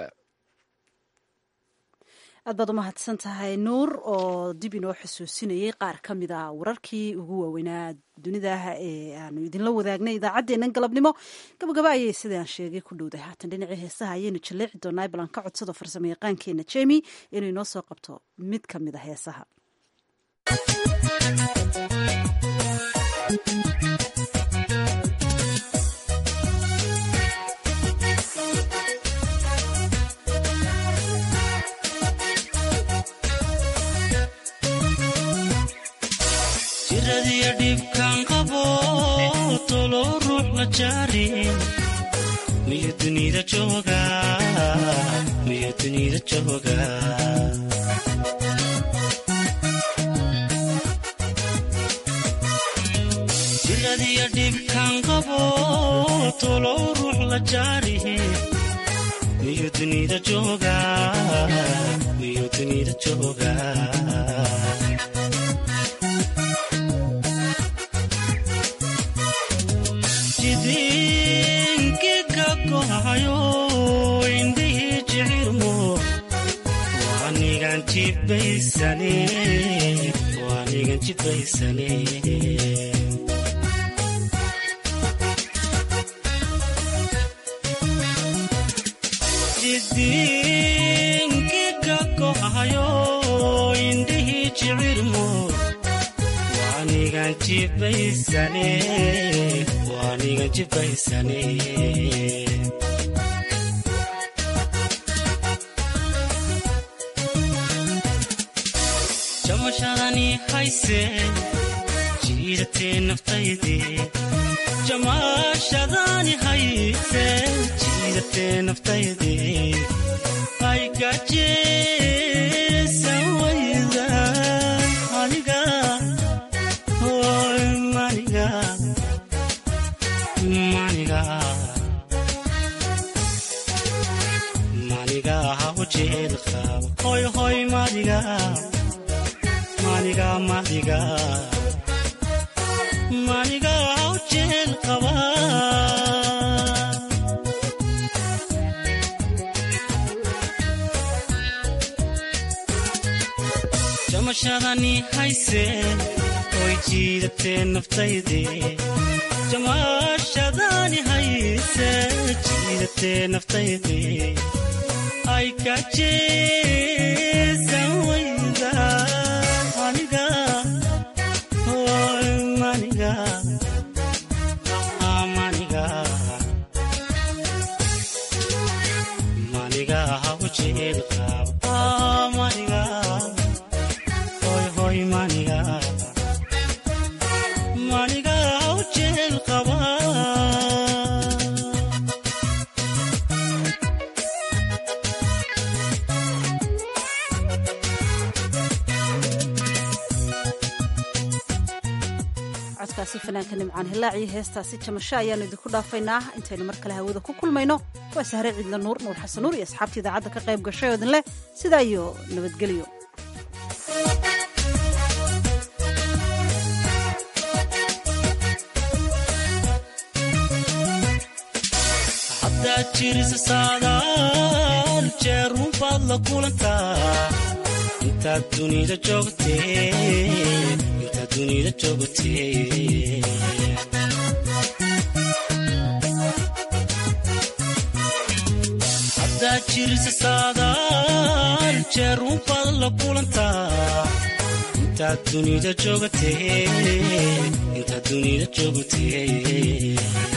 aad baad u mahadsan tahay nuur oo dib inoo xusuusinayay qaar ka mid a wararkii ugu waaweynaa dunidaah ee aanu idinla wadaagnay idaacaddeennan galabnimo gabagaba ayay sidaan sheegay ku dhowday haatan dhinacii heesaha ayaynu jaleeci doonaa balan ka codsado farsamo yaqaankeena jemi inuu inoo soo qabto mid ka mid a heesaha jiradiyo dhibkaan qabo tolo ruux la jaarin miyu dunida jooga miyu dunida jooga jiradiyo dhibkaan qabo tolo ruux la jaarihi miyu dunida jooga miyu dunida jooga jidinkiga kohayo indhihii jicirmo waanigan jibaysane waanigan jibaysane jidinkiga kohayo indhihii jicirmo waanigan jibaysane waanigan jibaysane jamashadani hayse jiidatee naftaydii jamaashadani hayse jiidatee naftaydii ay gajeesan wayda aniga hoy maniga maniga maniga ha ujeed qabo hoy hoy maniga maniga maniga maniga ha ujeed qaba jamashadani hayse oy jiidatee naftaydii jamaashadani hayse jiidatee naftaydii ay kajeesan wayda aniga hoy maniga maniga maniga ha ujeed qaba maniga hoy hoy maniga maniga ha ujeed qaba codkaasi fanaanka nimcaan hilaaciyo heestaasi jamasho ayaanu idinku dhaafaynaa intaynu mar kale hawada ku kulmayno waa sahre ciidla nuur nuur xasan nuur iyo asxaabta idaacadda ka qayb gashay oo idin leh sidaa iyo nabadgelyo haddaad jirisa saadaal jeerun baad la kulantaa intaad dunida joogtee intaad dunida joogtee haddaad jirisa saadaal jeerun baad la kulantaa intaad dunida joogtee intaad dunida joogtee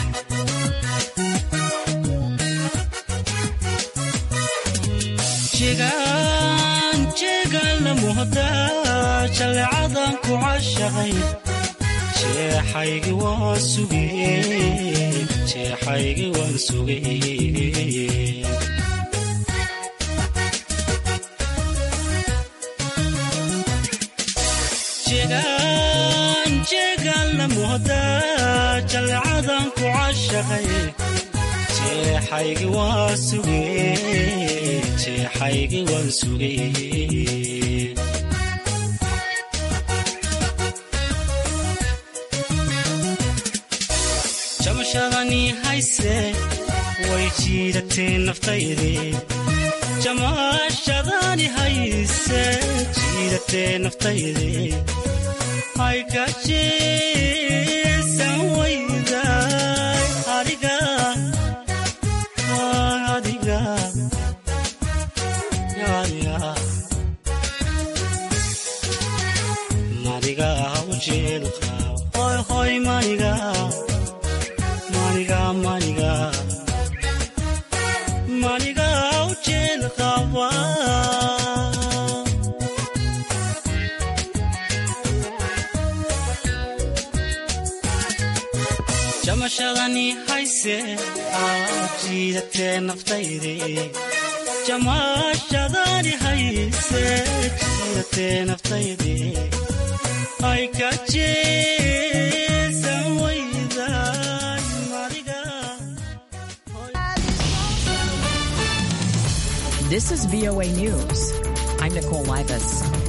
jegaan jeegaan la muhdaa jaleecadan ku cashaqay jeexaygi waan sugay jeexaygi waan sugay jegaan jeegaan la muhdaa jaleecadan ku cashaqay jeexaygi waan sugay jeexaygi waan sugay jamashadani hayse way jiidatee naftaydii jamaashadani hayse jiidatee naftaydii hay gajeesan wayday adiga adiga adiga maniga ujeed qaba hoy hoy maniga maniga maniga maniga ujeed qaba jamashadani hayse aad jiidatee naftayde jamashadani hayse jiidatee naftayde ay ka jeesan wayday madiga This is VOA News. I'm Nicole Livas.